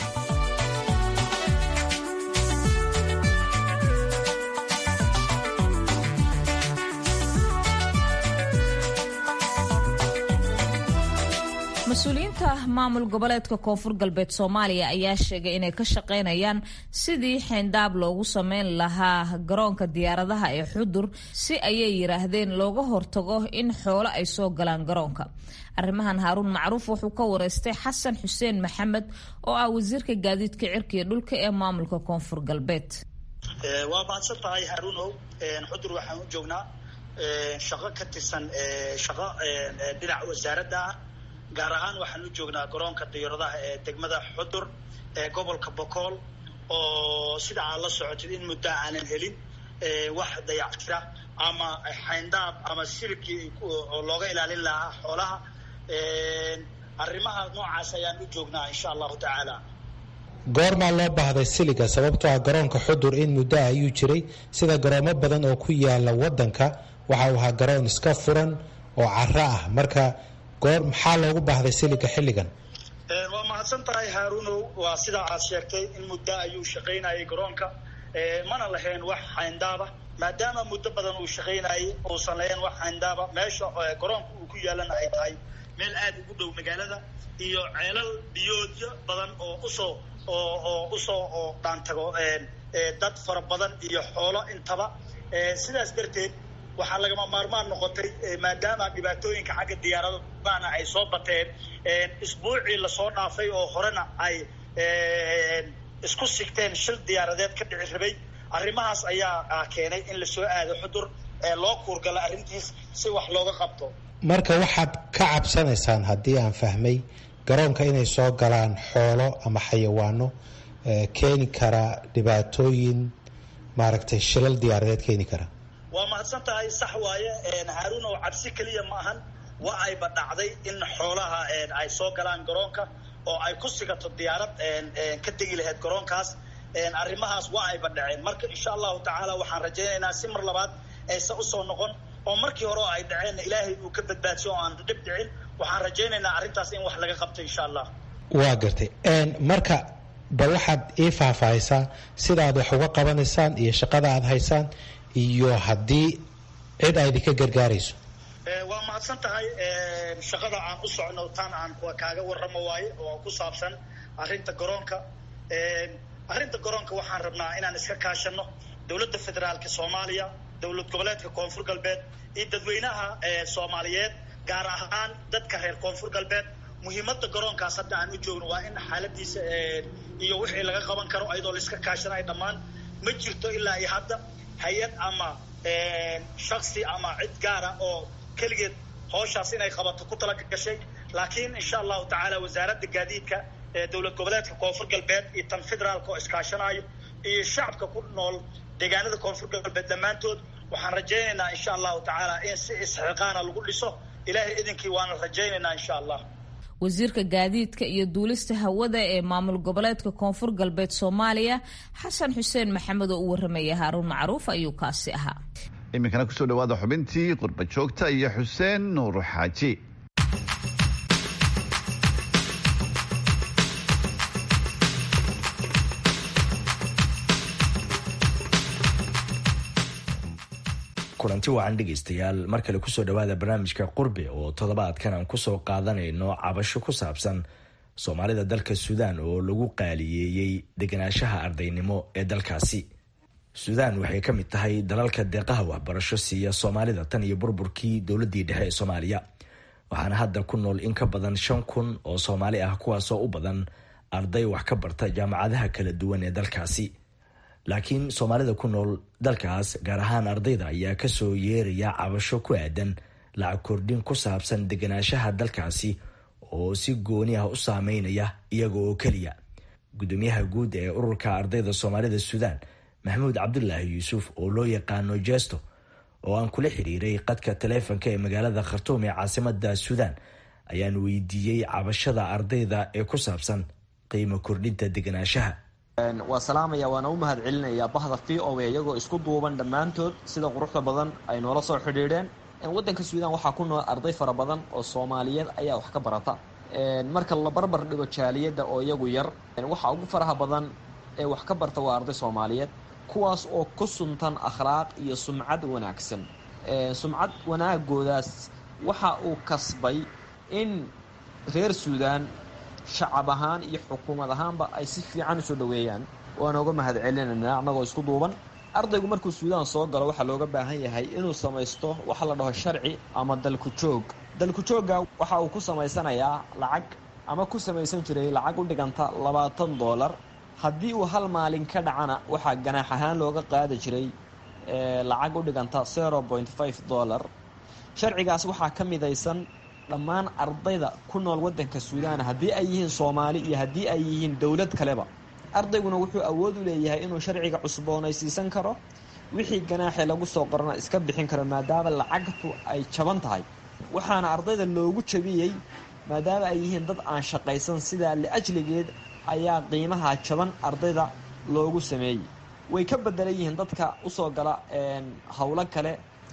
mas-uuliyiinta maamul goboleedka koonfur galbeed soomaaliya ayaa sheegay inay ka shaqaynayaan sidii xeyndaab loogu sameyn lahaa garoonka diyaaradaha ee xudur si ayay yiraahdeen looga hortago in xoolo ay soo galaan garoonka arrimahan haaruun macruuf wuxuu ka wareystay xasan xuseen maxamed oo ah wasiirka gaadiidka cirkiga dhulka ee maamulka koonfur galbeed waa mahadsan tahay haaruunow xudur waxaan u joognaa shaqo ka tirsan shaqo dhinaca wasaaradda ah gaar ahaan waxaan u joognaa garoonka diyaaradaha ee degmada xudur ee gobolka bokool oo sida aad la socotid in muddo aanan helin wax dayactira ama xayndaab ama silkii oo looga ilaalin lahaa xoolaha arrimaha noocaas ayaan u joognaa insha allahu tacaala goormaa loo baahday siliga sababtoo ah garoonka xudur in muddo ayuu jiray sida garoomo badan oo ku yaala wadanka waxa uu ahaa garoon iska furan oo caro ah marka goor maxaa loogu baahday siliga xilligan waa mahadsan tahay haaruunow waa sidaa aad sheegtay in muddo ayuu shaqaynayay garoonka mana lahayn wax xayndaaba maadaama muddo badan uu shaqaynayay uusan lahayn wax xayndaaba meesha garoonka uu ku yaalana ay tahay meel aada ugu dhow magaalada iyo ceelal biyoodyo badan oo usoo oo oo usoo oo dhaantago dad fara badan iyo xoolo intaba sidaas darteed waxaa lagama maarmaan noqotay maadaama dhibaatooyinka xagga diyaaradana ay soo bateen isbuucii lasoo dhaafay oo horena ay isku sigteen shil diyaaradeed ka dhici rabay arrimahaas ayaa keenay in lasoo aado xudur loo kuurgala arrintiis si wax looga qabto marka waxaad ka cabsanaysaan haddii aan fahmay garoonka inay soo galaan xoolo ama xayawaano keeni kara dhibaatooyin maaragtay shilal diyaaradeed keeni kara waa mahadsan tahay sax waaye haaruun oo cabsi keliya ma ahan waa ayba dhacday in xoolaha ay soo galaan garoonka oo ay ku sigato diyaarad ka tegi lahayd garoonkaas arrimahaas waa ayba dhaceen marka insha allahu tacaala waxaan rajaynaynaa si mar labaad aysan usoo noqon oo markii hore oo ay dhaceenna ilaahay uu ka badbaadsiyo oo aan dhib dhicin waxaan rajaynaynaa arrintaas in wax laga qabto insha allah waa gartay marka bal waxaad ii faahfaahisaa sidaad wax uga qabanaysaan iyo shaqada aad haysaan iyo haddii cid a idinka gargaarayso waa mahadsan tahay shaqada aan u socno taan aan kaaga warramo waaye oo ku saabsan arrinta garoonka arrinta garoonka waxaan rabnaa inaan iska kaashano dowladda federaalka soomaaliya dowlad goboleedka koonfur galbeed iyo dadweynaha soomaaliyeed gaar ahaan dadka reer koonfur galbeed muhiimadda garoonkaas hadda aan u joogno waa in xaaladiisa iyo wixii laga qaban karo ayadoo la iska kaashanayo dhammaan ma jirto ilaa iyo hadda hay-ad ama shaksi ama cid gaara oo keligeed howshaas inay qabato ku tala gashay laakiin insha allahu tacaala wasaaradda gaadiidka ee dowlad goboleedka koonfur galbeed iyo tan federaalka oo iskaashanayo iyo shacabka ku nool deegaanada koonfur galbeed dhammaantood waxaan rajaynaynaa insha allahu tacaala in si isxiqaana lagu dhiso ilaahay idinkii waana rajaynaynaa insha allah wasiirka gaadiidka iyo duulista hawada ee maamul goboleedka koonfur galbeed soomaaliya xasan xuseen maxamed oo u waramaya haaruun macruuf ayuu kaasi ahaa iminkana kusoo dhawaada xubintii qurba joogta iyo xuseen nuur xaaji kulanti wacan dhegaystayaal mar kale kusoo dhawaada barnaamijka qurbe oo toddobaadkan aan kusoo qaadanayno cabasho ku saabsan soomaalida dalka suudaan oo lagu qaaliyeeyey deganaanshaha ardaynimo ee dalkaasi suudaan waxay ka mid tahay dalalka deeqaha waxbarasho siiya soomaalida tan iyo burburkii dowladii dhexe ee soomaaliya waxaana hadda ku nool in ka badan shan kun oo soomaali ah kuwaasoo u badan arday wax ka barta jaamacadaha kala duwan ee dalkaasi laakiin soomaalida ku nool dalkaas gaar ahaan ardayda ayaa kasoo yeeraya cabasho ku aadan lacag kordhin ku saabsan deganaanshaha dalkaasi oo si gooni ah u saameynaya iyaga oo keliya gudoomiyaha guud ee ururka ardayda soomaalida suudaan maxamuud cabdulaahi yuusuf oo loo yaqaano jesto oo aan kula xiriiray qadka taleefonka ee magaalada khartuum ee caasimada suudaan ayaan weydiiyey cabashada ardayda ee ku saabsan qiimo kordhinta deganaanshaha waa salaamaya waana u mahad celinayaa bahda v o a iyagoo isku duuban dhammaantood sida quruxda badan ay noola soo xidhiidheen waddanka suudaan waxaa ku nool arday fara badan oo soomaaliyeed ayaa wax ka barata marka la barbar dhigo jaaliyadda oo iyagu yar waxa ugu faraha badan ee wax ka barta waa arday soomaaliyeed kuwaas oo ku suntan akhlaaq iyo sumcad wanaagsan sumcad wanaagoodaas waxa uu kasbay in reer suudaan shacab ahaan iyo xukuumad ahaanba ay si fiican usoo dhoweeyaan waana uga mahad celinaynaa annagoo isku duuban ardaygu markuu suudaan soo galo waxaa looga baahan yahay inuu samaysto waxa la dhaho sharci ama dalku joog dalku joogga waxa uu ku samaysanayaa lacag ama ku samaysan jiray lacag u dhiganta labaatan doolar haddii uu hal maalin ka dhacana waxaa ganaax ahaan looga qaadi jiray lacag u dhiganta zero point five dollar sharcigaas waxaa ka midaysan dhammaan ardayda ku nool waddanka suudaan haddii ay yihiin soomaali iyo haddii ay yihiin dowlad kaleba ardayguna wuxuu awood u leeyahay inuu sharciga cusboonaysiisan karo wixii ganaaxee lagu soo qorana iska bixin karo maadaama lacagtu ay jaban tahay waxaana ardayda loogu jabiyey maadaama ay yihiin dad aan shaqaysan sidaa liajligeed ayaa qiimaha jaban ardayda loogu sameeyey way ka bedelan yihiin dadka usoo gala howlo kale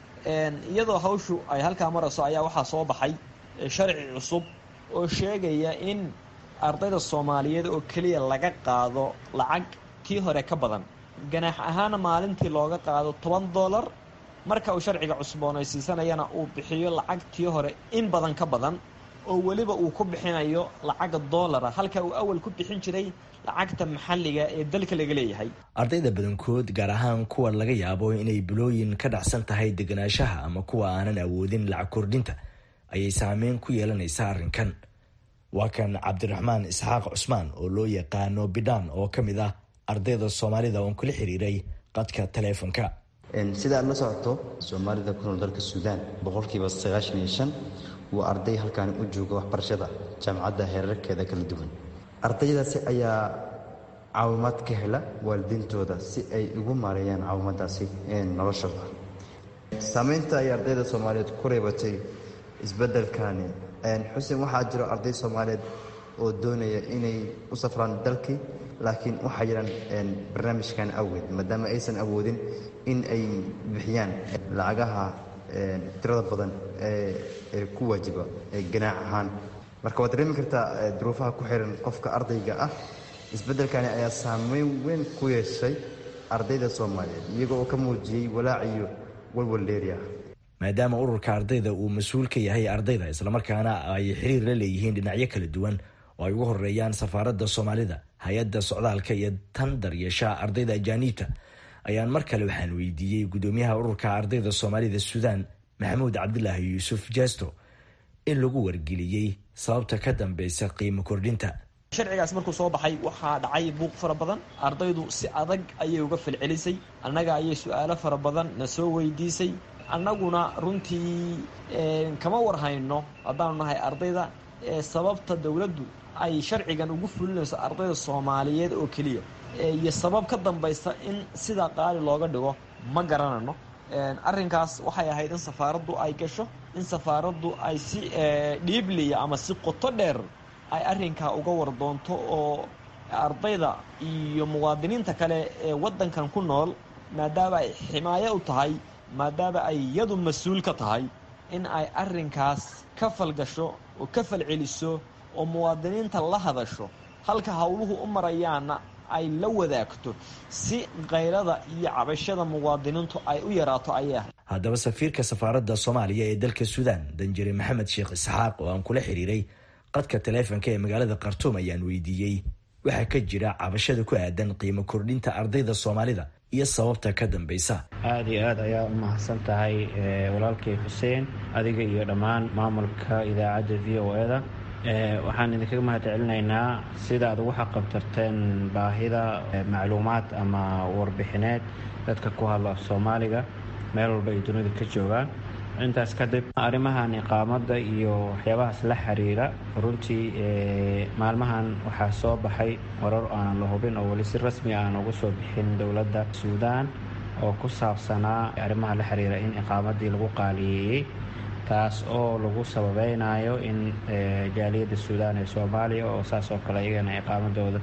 iyadoo hawshu ay halkaa marayso ayaa waxaa soo baxay sharci cusub oo sheegaya in ardayda soomaaliyeed oo keliya laga qaado lacag kii hore ka badan ganaax ahaana maalintii looga qaado toban dollar marka uu sharciga cusboonaysiisanayana uu bixiyo lacag tii hore in badan ka badan oo weliba uu ku bixinayo lacaga doolara halka uu awal ku bixin jiray lacagta maxalliga ee dalka laga leeyahay ardayda badankood gaar ahaan kuwa laga yaabo inay bilooyin ka dhacsan tahay deganaanshaha ama kuwa aanan awoodin lacag kordhinta ayay saameyn ku yeelanaysaa arrinkan waa kan cabdiraxmaan isxaaq cusmaan oo loo yaqaano bidhaan oo ka mid ah ardayda soomaalida oon kula xiriiray qadka taleefonka sida aad la socoto soomaalida ku nool dalka suudaan boqolkiiba sagaashan iyo shan waa arday halkaani u jooga waxbarashada jaamacadda heerarkeeda kala duwan ardaydaasi ayaa caawimaad ka hela waalidiintooda si ay ugu maareeyaan caawimaadaasi noloshooda saameynta ay ardayda soomaaliyeed ku reebatay isbeddelkani xuseen waxaa jiro arday soomaaliyeed oo doonaya inay u safraan dalkii laakiin waxaa jiraan barnaamijkan awgeed maadaama aysan awoodin in ay bixiyaan lacagaha tirada badan ee ku waajiba ganaac ahaan marka waad dareemi kartaa duruufaha ku xiran qofka ardayga ah isbeddelkani ayaa saameyn weyn ku yeeshay ardayda soomaaliyeed iyago oo ka muujiyey walaac iyo walwal dheeri ah maadaama ururka ardayda uu mas-uul ka yahay ardayda islamarkaana ay xiriir la leeyihiin dhinacyo kala duwan oo ay ugu horeeyaan safaaradda soomaalida hay-adda socdaalka iyo tan daryeeshaha ardayda ajaaniibta ayaan mar kale waxaan weydiiyey guddoomiyaha ururka ardayda soomaalida suudaan maxamuud cabdilaahi yuusuf jesto in lagu wargeliyey sababta ka dambeysa qiimo kordhinta sharcigaas markuu soo baxay waxaa dhacay buuq fara badan ardaydu si adag ayay uga falcelisay annaga ayay su-aalo fara badan na soo weydiisay annaguna runtii kama warhayno haddaanu nahay ardayda sababta dowladdu ay sharcigan ugu fulinayso ardayda soomaaliyeed oo keliya iyo sabab ka dambaysa in sidaa qaali looga dhigo ma garanayno arrinkaas waxay ahayd in safaaraddu ay gasho in safaaraddu ay si dhiibliya ama si qoto dheer ay arrinkaa uga war doonto oo ardayda iyo muwaadiniinta kale ee waddankan ku nool maadaama ay ximaayo u tahay maadaama ay iyadu mas-uul ka tahay in ay arrinkaas ka falgasho oo ka falceliso oo muwaadiniinta la hadasho halka howluhu u marayaana ay la wadaagto si qaylada iyo cabashada muwaadiniintu ay u yaraato ayay ahayd haddaba safiirka safaaradda soomaaliya ee dalka suudaan danjire maxamed sheekh isxaaq oo aan kula xiriiray qadka taleefonka ee magaalada khartuum ayaan weydiiyey waxaa ka jira cabashada ku aadan qiimo kordhinta ardayda soomaalida iyo sababta ka dambeysa aada iyo aad ayaa u mahadsan tahay walaalkay xuseen adiga iyo dhammaan maamulka idaacadda v o e da waxaan idinkaga mahad celinaynaa sida aad ugu xaqabtarteen baahida macluumaad ama warbixineed dadka ku hadla af soomaaliga meel walba ay dunida ka joogaan intaas kadib arrimahan iqaamada iyo waxyaabahaas la xiriira runtii maalmahan waxaa soo baxay warar aanan la hubin oo weli si rasmi aan uga soo bixin dowladda suudaan oo ku saabsanaa arrimaha la xiriira in iqaamadii lagu qaaliyeeyey taas oo lagu sababeynayo in jaaliyadda suudaan ee soomaaliya oo saas oo kale iyagana iqaamadooda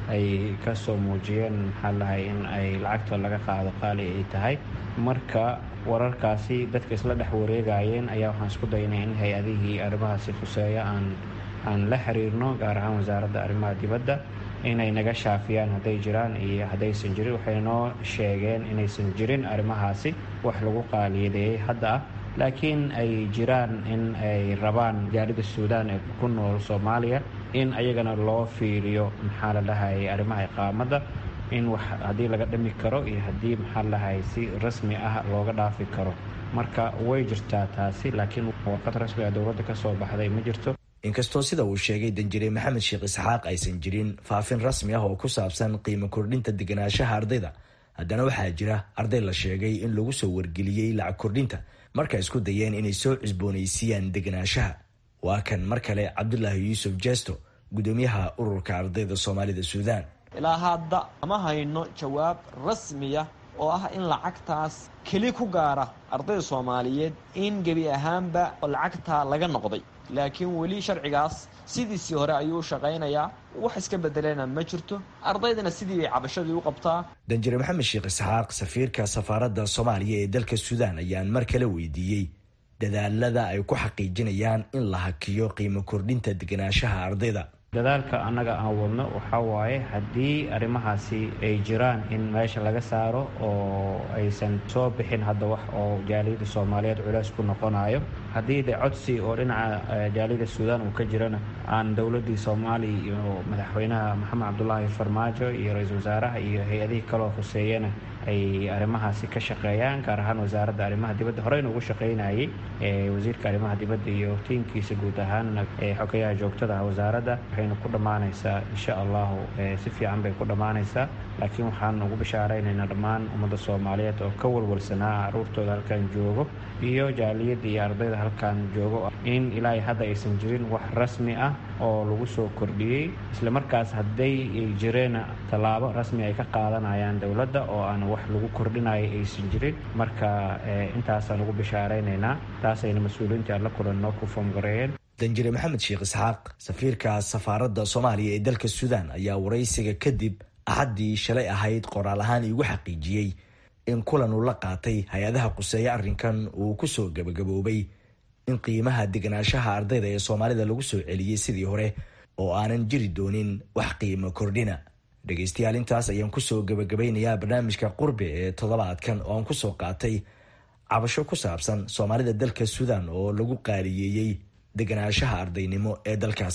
ay kasoo muujiyeen maxaa lahay in ay lacagta laga qaado qaali ay tahay marka wararkaasi dadka isla dhex wareegayeen ayaa waxaan isku daynay in hay-adihii arrimahaasi khuseeya aan aan la xiriirno gaar ahaan wasaaradda arrimaha dibadda inay naga shaafiyaan hadday jiraan iyo haddaysan jirin waxay noo sheegeen inaysan jirin arrimahaasi wax lagu qaaliyadeeyey hadda ah laakiin ay jiraan in ay rabaan jaalida suudaan ee ku nool soomaaliya in ayagana loo fiiriyo maxaa la dhahay arrimaha iqaamadda in wax haddii laga dhimi karo iyo haddii maxaa la dhahay si rasmi ah looga dhaafi karo marka way jirtaa taasi laakiin warqad rasmi ah dowladda ka soo baxday ma jirto inkastoo sida uu sheegay danjire maxamed sheekh isxaaq aysan jirin faafin rasmi ah oo ku saabsan qiimo kordhinta deganaanshaha ardayda haddana waxaa jira arday la sheegay in lagu soo wargeliyey lacag kordhinta marka isku dayeen inay soo cusboonaysiiyaan deganaanshaha waa kan mar kale cabdulaahi yuusuf jesto gudoomiyaha ururka ardayda soomaalida suudaan ilaa hadda ama hayno jawaab rasmiya oo ah in lacagtaas keli ku gaara ardayda soomaaliyeed in gebi ahaanba lacagtaa laga noqday laakiin weli sharcigaas sidiisii hore ayuu shaqaynayaa wax iska bedelena ma jirto ardaydana sidii bay cabashadii u qabtaa danjire maxamed sheekh isxaaq safiirka safaaradda soomaaliya ee dalka suudaan ayaan mar kale weydiiyey dadaalada ay ku xaqiijinayaan in la hakiyo qiimo kordhinta deganaanshaha ardayda dadaalka annaga aan wadno waxaa waaye haddii arrimahaasi ay jiraan in meesha laga saaro oo aysan soo bixin hadda wax oo jaaliyadda soomaaliyeed culeys ku noqonayo haddii de codsi oo dhinaca jaaliyadda suudaan uu ka jirana aan dowladdii soomaaliya iyo madaxweynaha maxamed cabdulaahi farmaajo iyo ra-iisul wasaaraha iyo hay-adihii kaloo hoseeyana ay arrimahaasi ka shaqeeyaan gaar ahaan wasaaradda arrimaha dibadda horeyna ugu shaqeynayay wasiirka arrimaha dibadda iyo tiimkiisa guud ahaan xogayaha joogtada ah wasaaradda waxayna ku dhammaanaysaa insha allahu si fiican bay ku dhammaanaysaa laakiin waxaan ugu bishaaraynaynaa dhammaan ummadda soomaaliyeed oo ka walwalsanaa caruurtooda halkan joogo iyo jaaliyadda iyo ardayda halkan joogo in ilaahay hadda aysan jirin wax rasmi ah oo lagu soo kordhiyey isla markaas hadday jireen tallaabo rasmi ay ka qaadanayaan dowladda oo aan wax lagu kordhinayo aysan jirin marka intaasaan ugu bishaaraynaynaa taasayna mas-uuliyiintii aan la kulanno ku foomgareeyeen danjire maxamed sheekh isxaaq safiirka safaaradda soomaaliya ee dalka suudaan ayaa waraysiga kadib axaddii shalay ahayd qoraal ahaan iigu xaqiijiyey in kulan uu la qaatay hay-adaha quseeya arrinkan uu ku soo gabagaboobay in qiimaha deganaanshaha ardayda ee soomaalida lagu soo celiyey sidii hore oo aanan jiri doonin wax qiimo kordhina dhegaystayaal intaas ayaan kusoo gabagabaynayaa barnaamijka qurbe ee toddobaadkan oo aan kusoo qaatay cabasho ku saabsan soomaalida dalka suudaan oo lagu qaaliyeeyey deganaanshaha ardaynimo ee dalkaasi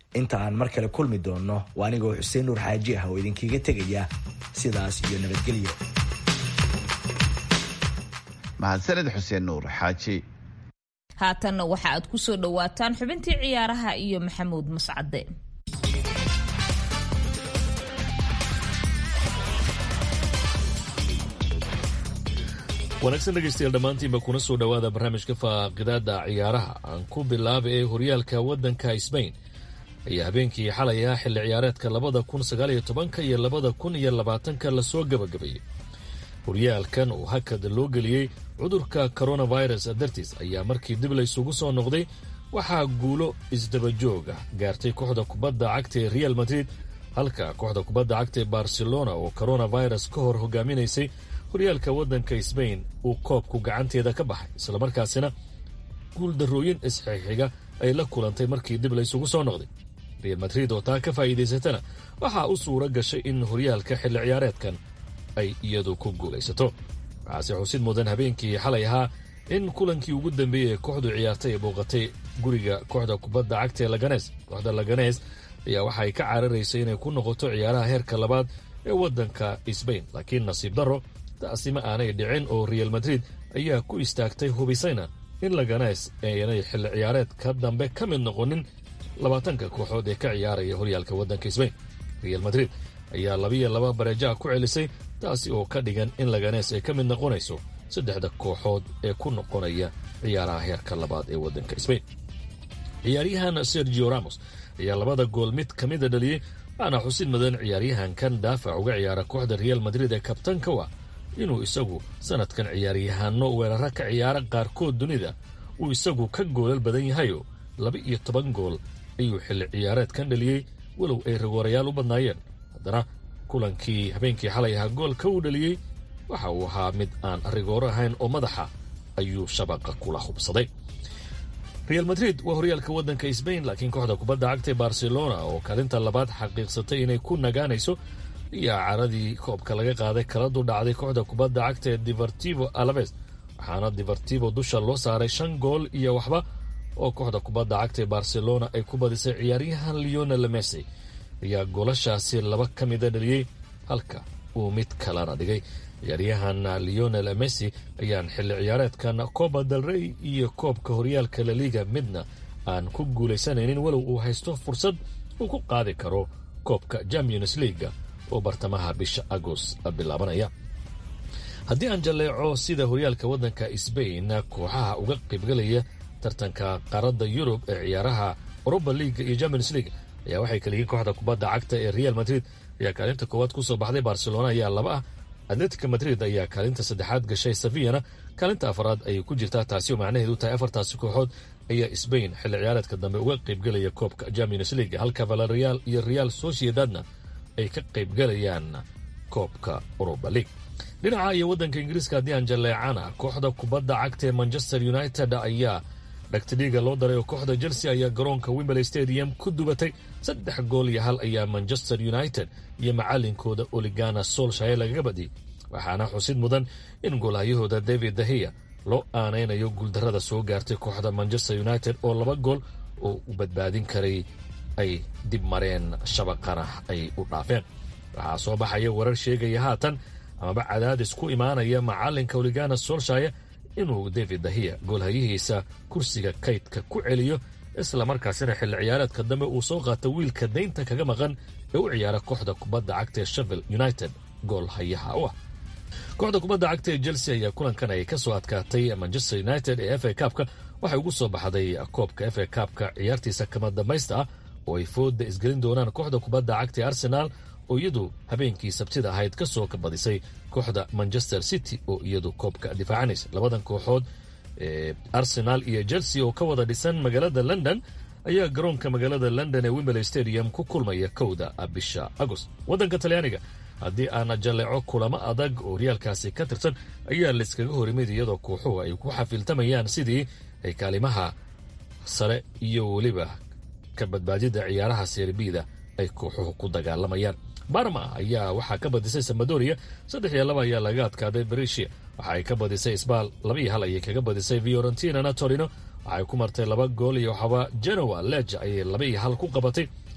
inta aan mar kale kulmi doonno waa anigoo xuseen nuur xaaji ah oo idinkiiga tegaya sidaas iyo nabadgelyo mahadsaned xuseen nuur xaaji haatanna waxa aad ku soo dhowaataan xubintii ciyaaraha iyo maxamuud mascade wanaagsan dhegaystayaal dhammaantiinba kuna soo dhowaada barnaamijka faaqidaada ciyaaraha aan ku bilaaba ee horyaalka waddanka sbain ayaa habeenkii xalay ah xilli ciyaareedka labada kun sagaaliyo tobanka iyo labada kun iyo labaatanka lasoo gabagabeeyey horyaalkan oo hakad loo geliyey cudurka coronavirus dartiis ayaa markii dib laysugu soo noqday waxaa guulo isdabajooga gaartay kooxda kubadda cagta ee real madrid halka kooxda kubadda cagta ee barcelona oo coronavirus ka hor hogaaminaysay horyaalka waddanka sbain uu koobku gacanteeda ka baxay islamarkaasina guuldarrooyin isxixiga ay la kulantay markii dib laysugu soo noqday real madrid oo taa ka faa'iidaysatana waxaa u suura gashay in horyaalka xilli ciyaareedkan ay iyadu ku guulaysato waxaase xusid mudan habeenkii xalay ahaa in kulankii ugu dambeeyey ee kooxdu ciyaartay ay booqatay guriga kooxda kubadda cagta ee laganes kooxda laganes ayaa waxay ka cararaysay inay ku noqoto ciyaaraha heerka labaad ee waddanka sbain laakiin nasiib darro taasi ma aanay dhicin oo real madrid ayaa ku istaagtay hubisayna in laganes aanay xilli ciyaareedka dambe ka mid noqonin labaatanka kooxood ee ka ciyaaraya horyaalka waddanka sbain real madrid ayaa labiyo laba bareejaha ku celisay taasi oo ka dhigan in laganes ay ka mid noqonayso saddexda kooxood ee ku noqonaya ciyaaraha heerka labaad ee waddanka sbain ciyaaryahan sergio ramos ayaa labada gool mid ka mida dhaliyey waxaana xusid mudan ciyaaryahankan daafac uga ciyaara kooxda real madrid ee kabtanka wa inuu isagu sanadkan ciyaaryahaano weeraro ka ciyaara qaarkood dunida uu isagu ka goolal badan yahayo laba iyo toban gool ayuu xilli ciyaareedkan dhaliyey walow ay rigoorayaal u badnaayeen haddana kulankii habeenkii xalay ahaa goolka uu dhaliyey waxa uu ahaa mid aan rigooro ahayn oo madaxa ayuu shabaqa kula hubsaday real madrid waa horyaalka waddanka sbain laakiin kooxda kubadda cagta ee barcelona oo kaalinta labaad xaqiiqsatay inay ku nagaanayso ayaa caradii koobka laga qaaday kala dudhacday kooxda kubadda cagta ee divertivo alaves waxaana divertivo dusha loo saaray shan gool iyo waxba oo kooxda kubadda cagta ee barcelona ay ku badisay ciyaaryahan leonel messi ayaa goolashaasi laba ka mida dhaliyey halka uu mid kalena dhigay ciyaaryahan leonel messi ayaan xilli ciyaareedkan coba del rey iyo koobka horyaalka laliga midna aan ku guulaysanaynin walow uu haysto fursad uu ku qaadi karo koobka champions leaga oo bartamaha bisha agost bilaabanaya haddii aan jalleeco sida horyaalka waddanka sbain kooxaha uga qaybgalaya tartanka qaaradda yurub ee ciyaaraha europa leaga iyo champions league ayaa waxay kaliyiin kooxda kubadda cagta ee real madrid ayaa kaalinta koowaad kusoo baxday barcelona ayaa laba ah atletica madrid ayaa kaalinta saddexaad gashay sevillana kaalinta afaraad ayay ku jirtaa taasi oo macnaheedu tahay afartaasi kooxood ayaa sbain xilli ciyaareedka dambe uga qaybgelaya koobka champions league halka valerial iyo real sociedadna ay ka qaybgalayaan koobka europa league dhinaca iyo waddanka ingiriiska haddii aan jalleecana kooxda kubadda cagta ee manchester united ayaa dhagtidhiiga loo daray oo kooxda chelsea ayaa garoonka wimberley stadium ku dubatay saddex gool iyo hal ayaa manchester united iyo macalinkooda oligana solshaye lagaga badiyey waxaana xusid mudan in goolhayahooda david dahiya loo aanaynayo guuldarrada soo gaartay kooxda manchester united oo laba gool oo u badbaadin karay ay dib mareen shabaqana ay u dhaafeen waxaa soo baxaya warar sheegaya haatan amaba cadaadis ku imaanaya macalinka oligana solshaye inuu david dahiya goolhayihiisa kursiga kaydka ku celiyo islamarkaasina xilli ciyaareedka dambe uu soo qaata wiilka daynta kaga maqan ee u ciyaara kooxda kubadda cagta ee shevel united gool hayaha u ah kooxda kubadda cagta ee chelsea ayaa kulankan ay ka soo adkaatay manchester united ee f a kaabka waxay ugu soo baxday koobka f a kaabka ciyaartiisa kama dambaysta ah oo ay fooda isgelin doonaan kooxda kubadda cagta ee arsenaal oo iyadu habeenkii sabtida ahayd ka soo kabadisay kooxda manchester city oo iyadu koobka difaacanaysa labadan kooxood ee arsenal iyo chelsea oo ka wada dhisan magaalada london ayaa garoonka magaalada london ee wimberley stadium ku kulmaya kowda bisha agost waddanka talyaaniga haddii aana jalleeco kulamo adag oo horyaalkaasi ka tirsan ayaa layskaga horimid iyadoo kooxuhu ay ku xafiiltamayaan sidii ay kaalimaha sare iyo weliba ka badbaadida ciyaaraha serbida ay kooxuhu ku dagaalamayaan barma ayaa waxaa ka badisay samadoria saddex iyo laba ayaa laga adkaaday berisia waxa ay ka badisay sbal laba iyo hal ayay kaga badisay fiorentinana torino waxay ku martay laba gool iyo waxaba genoa leja ayay laba iyo hal ku qabatay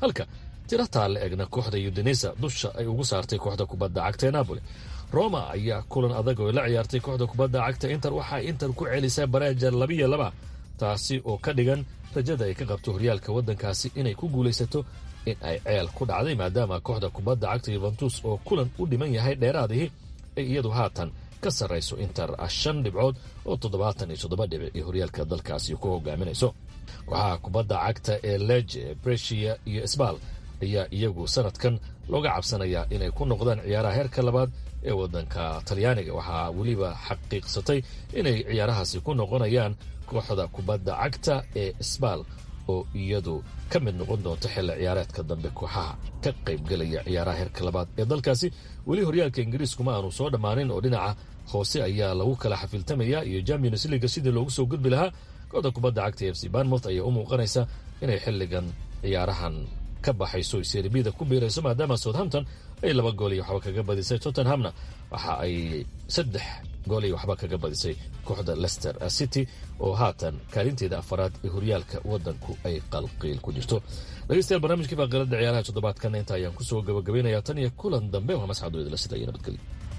halka tiro taalla egna kooxda udinesa dusha ay ugu saartay kooxda kubadda cagta ee napoli roma ayaa kulan adag oo la ciyaartay kooxda kubadda cagta inter waxaa inter ku celisay bareeja labiyo laba taasi oo ka dhigan rajada ay ka qabto horyaalka waddankaasi inay ku guulaysato in ay ceel ku dhacday maadaama kooxda kubadda cagta yuventus oo kulan u dhiman yahay dheeraadihii ay iyadu haatan ka sarrayso inter shan dhibcood oo toddobaatan iyo toddoba dhibic iyo horyaalka dalkaasi ku hogaaminayso kooxaha kubadda cagta ee leje bresia iyo sbal ayaa iyagu sanadkan looga cabsanayaa inay ku noqdaan ciyaaraha heerka labaad ee waddanka talyaaniga waxaa weliba xaqiiqsatay inay ciyaarahaasi ku noqonayaan kooxda kubadda cagta ee sbal oo iyadu ka mid noqon doonta xilli ciyaareedka dambe kooxaha ka qaybgelaya ciyaaraha heerka labaad ee dalkaasi weli horyaalka ingiriiskuma aanu soo dhammaanin oo dhinaca hoose ayaa lagu kala xafiltamaya iyo champions leaga sidii loogu soo gudbi lahaa kooxda kubadda cagta f c banmouth ayaa u muuqanaysa inay xilligan ciyaarahan ka baxayso serbida ku biirayso maadaama southampton ay laba gool iyo waxba kaga badisay tottenhamna waxa ay saddex gool iyo waxba kaga badisay kooxda leicester city oo haatan kaalinteeda afaraad ee horyaalka waddanku ay qalqiil ku jirto dhegeystayaal barnaamijkii faaqilada ciyaaraha toddobaadkan inta ayaan kusoo gabagabaynayaa tan iyo kulan dambe waa masxad weydla sida iyo nabadgelyo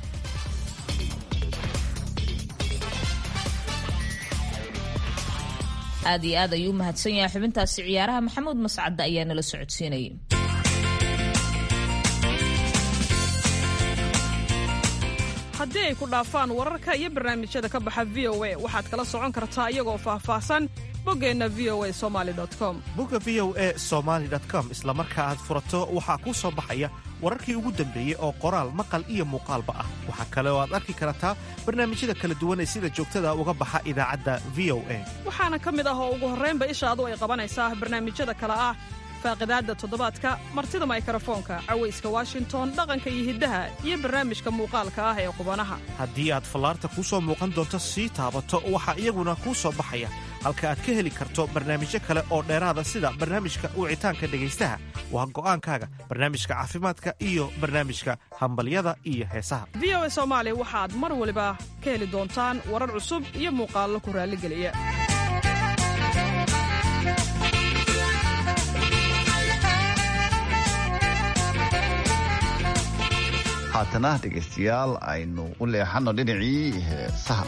aad iyo aad ayuu u mahadsan yahay xubintaasi ciyaaraha maxamuud mascadda ayaa nala socodsiinayay haddii ay ku dhaafaan wararka iyo barnaamijyada ka baxa v o a waxaad kala socon kartaa iyagoo faahfaahsan boggeenna v o a somali com bogga v o a somaali com isla marka aad furato waxaa kuu soo baxaya wararkii ugu dambeeyey oo qoraal maqal iyo muuqaalba ah waxaa kale oo aad arki kartaa barnaamijyada kala duwan ee sida joogtada uga baxa idaacadda v o a waxaana ka mid ah oo ugu horraynba ishaadu ay qabanaysaa barnaamijyada kale ah faaqidaadda toddobaadka martida maykarafoonka cawayska washington dhaqanka iyo hiddaha iyo barnaamijka muuqaalka ah ee qubanaha haddii aad fallaarta kuu soo muuqan doonto sii taabato waxaa iyaguna kuu soo baxaya halka aad ka heli karto barnaamijyo kale oo dheeraada sida barnaamijka wicitaanka dhegaystaha waa go'aankaaga barnaamijka caafimaadka iyo barnaamijka hambalyada iyo heesaha v o a soomaali waxaad mar waliba ka heli doontaan warar cusub iyo muuqaallo ku raalligeliya haatana dhegaystayaal aynu u leexanno dhinacii heesaha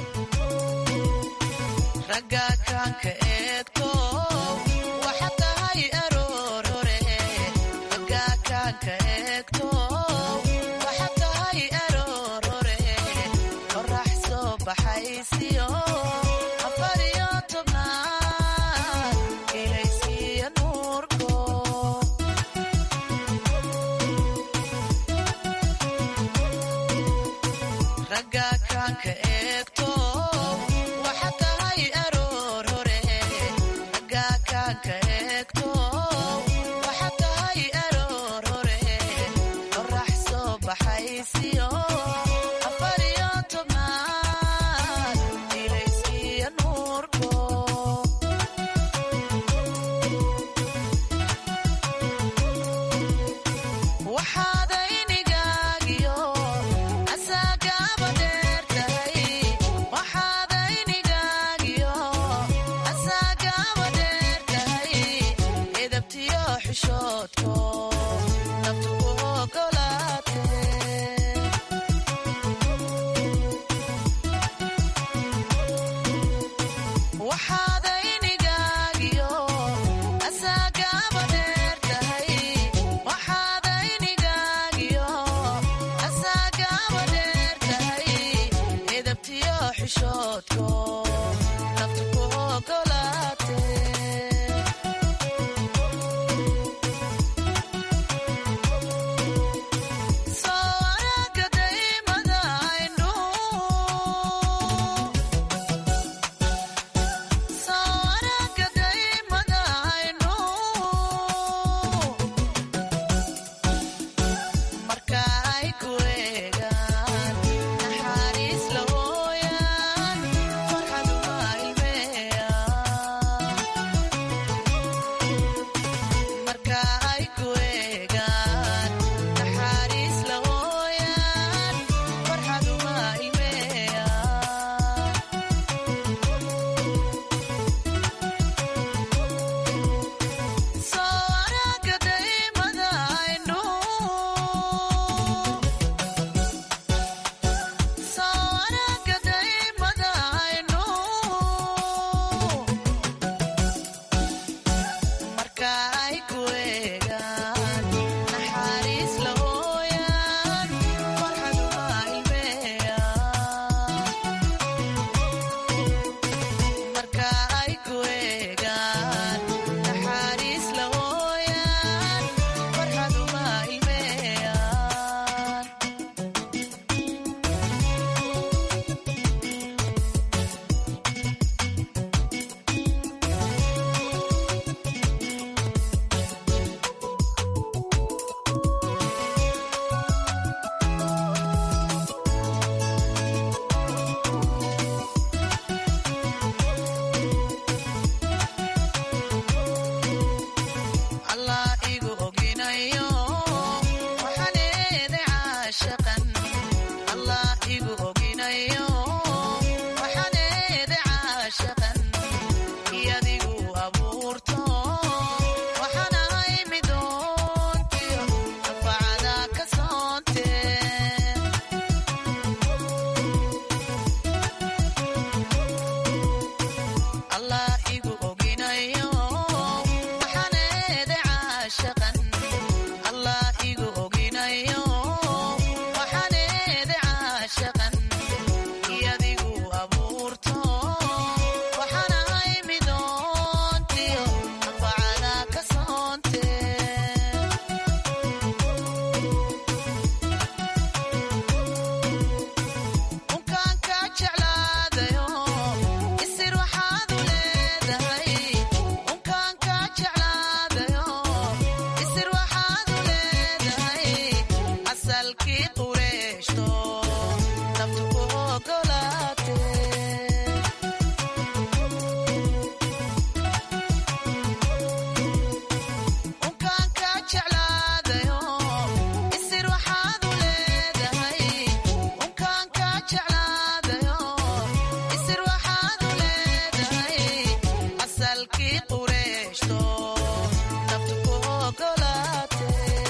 asalkii qureeshto naftu ku ogolaate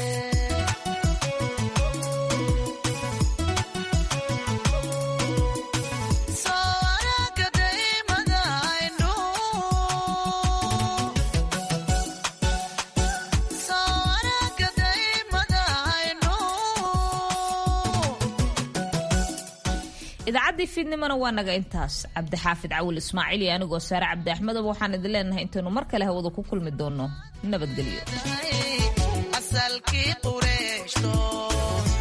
soo araga daymada aynu soo araga daymada aynu idaacaddii fiidnimona waa naga intaas cabdixaafid cawil ismaaciil iyo anigoo saare cabdi axmedaba waxaan idin leenahay intaynu mar kale hawada ku kulmi doonno nabadgelyo asalkii qureeshto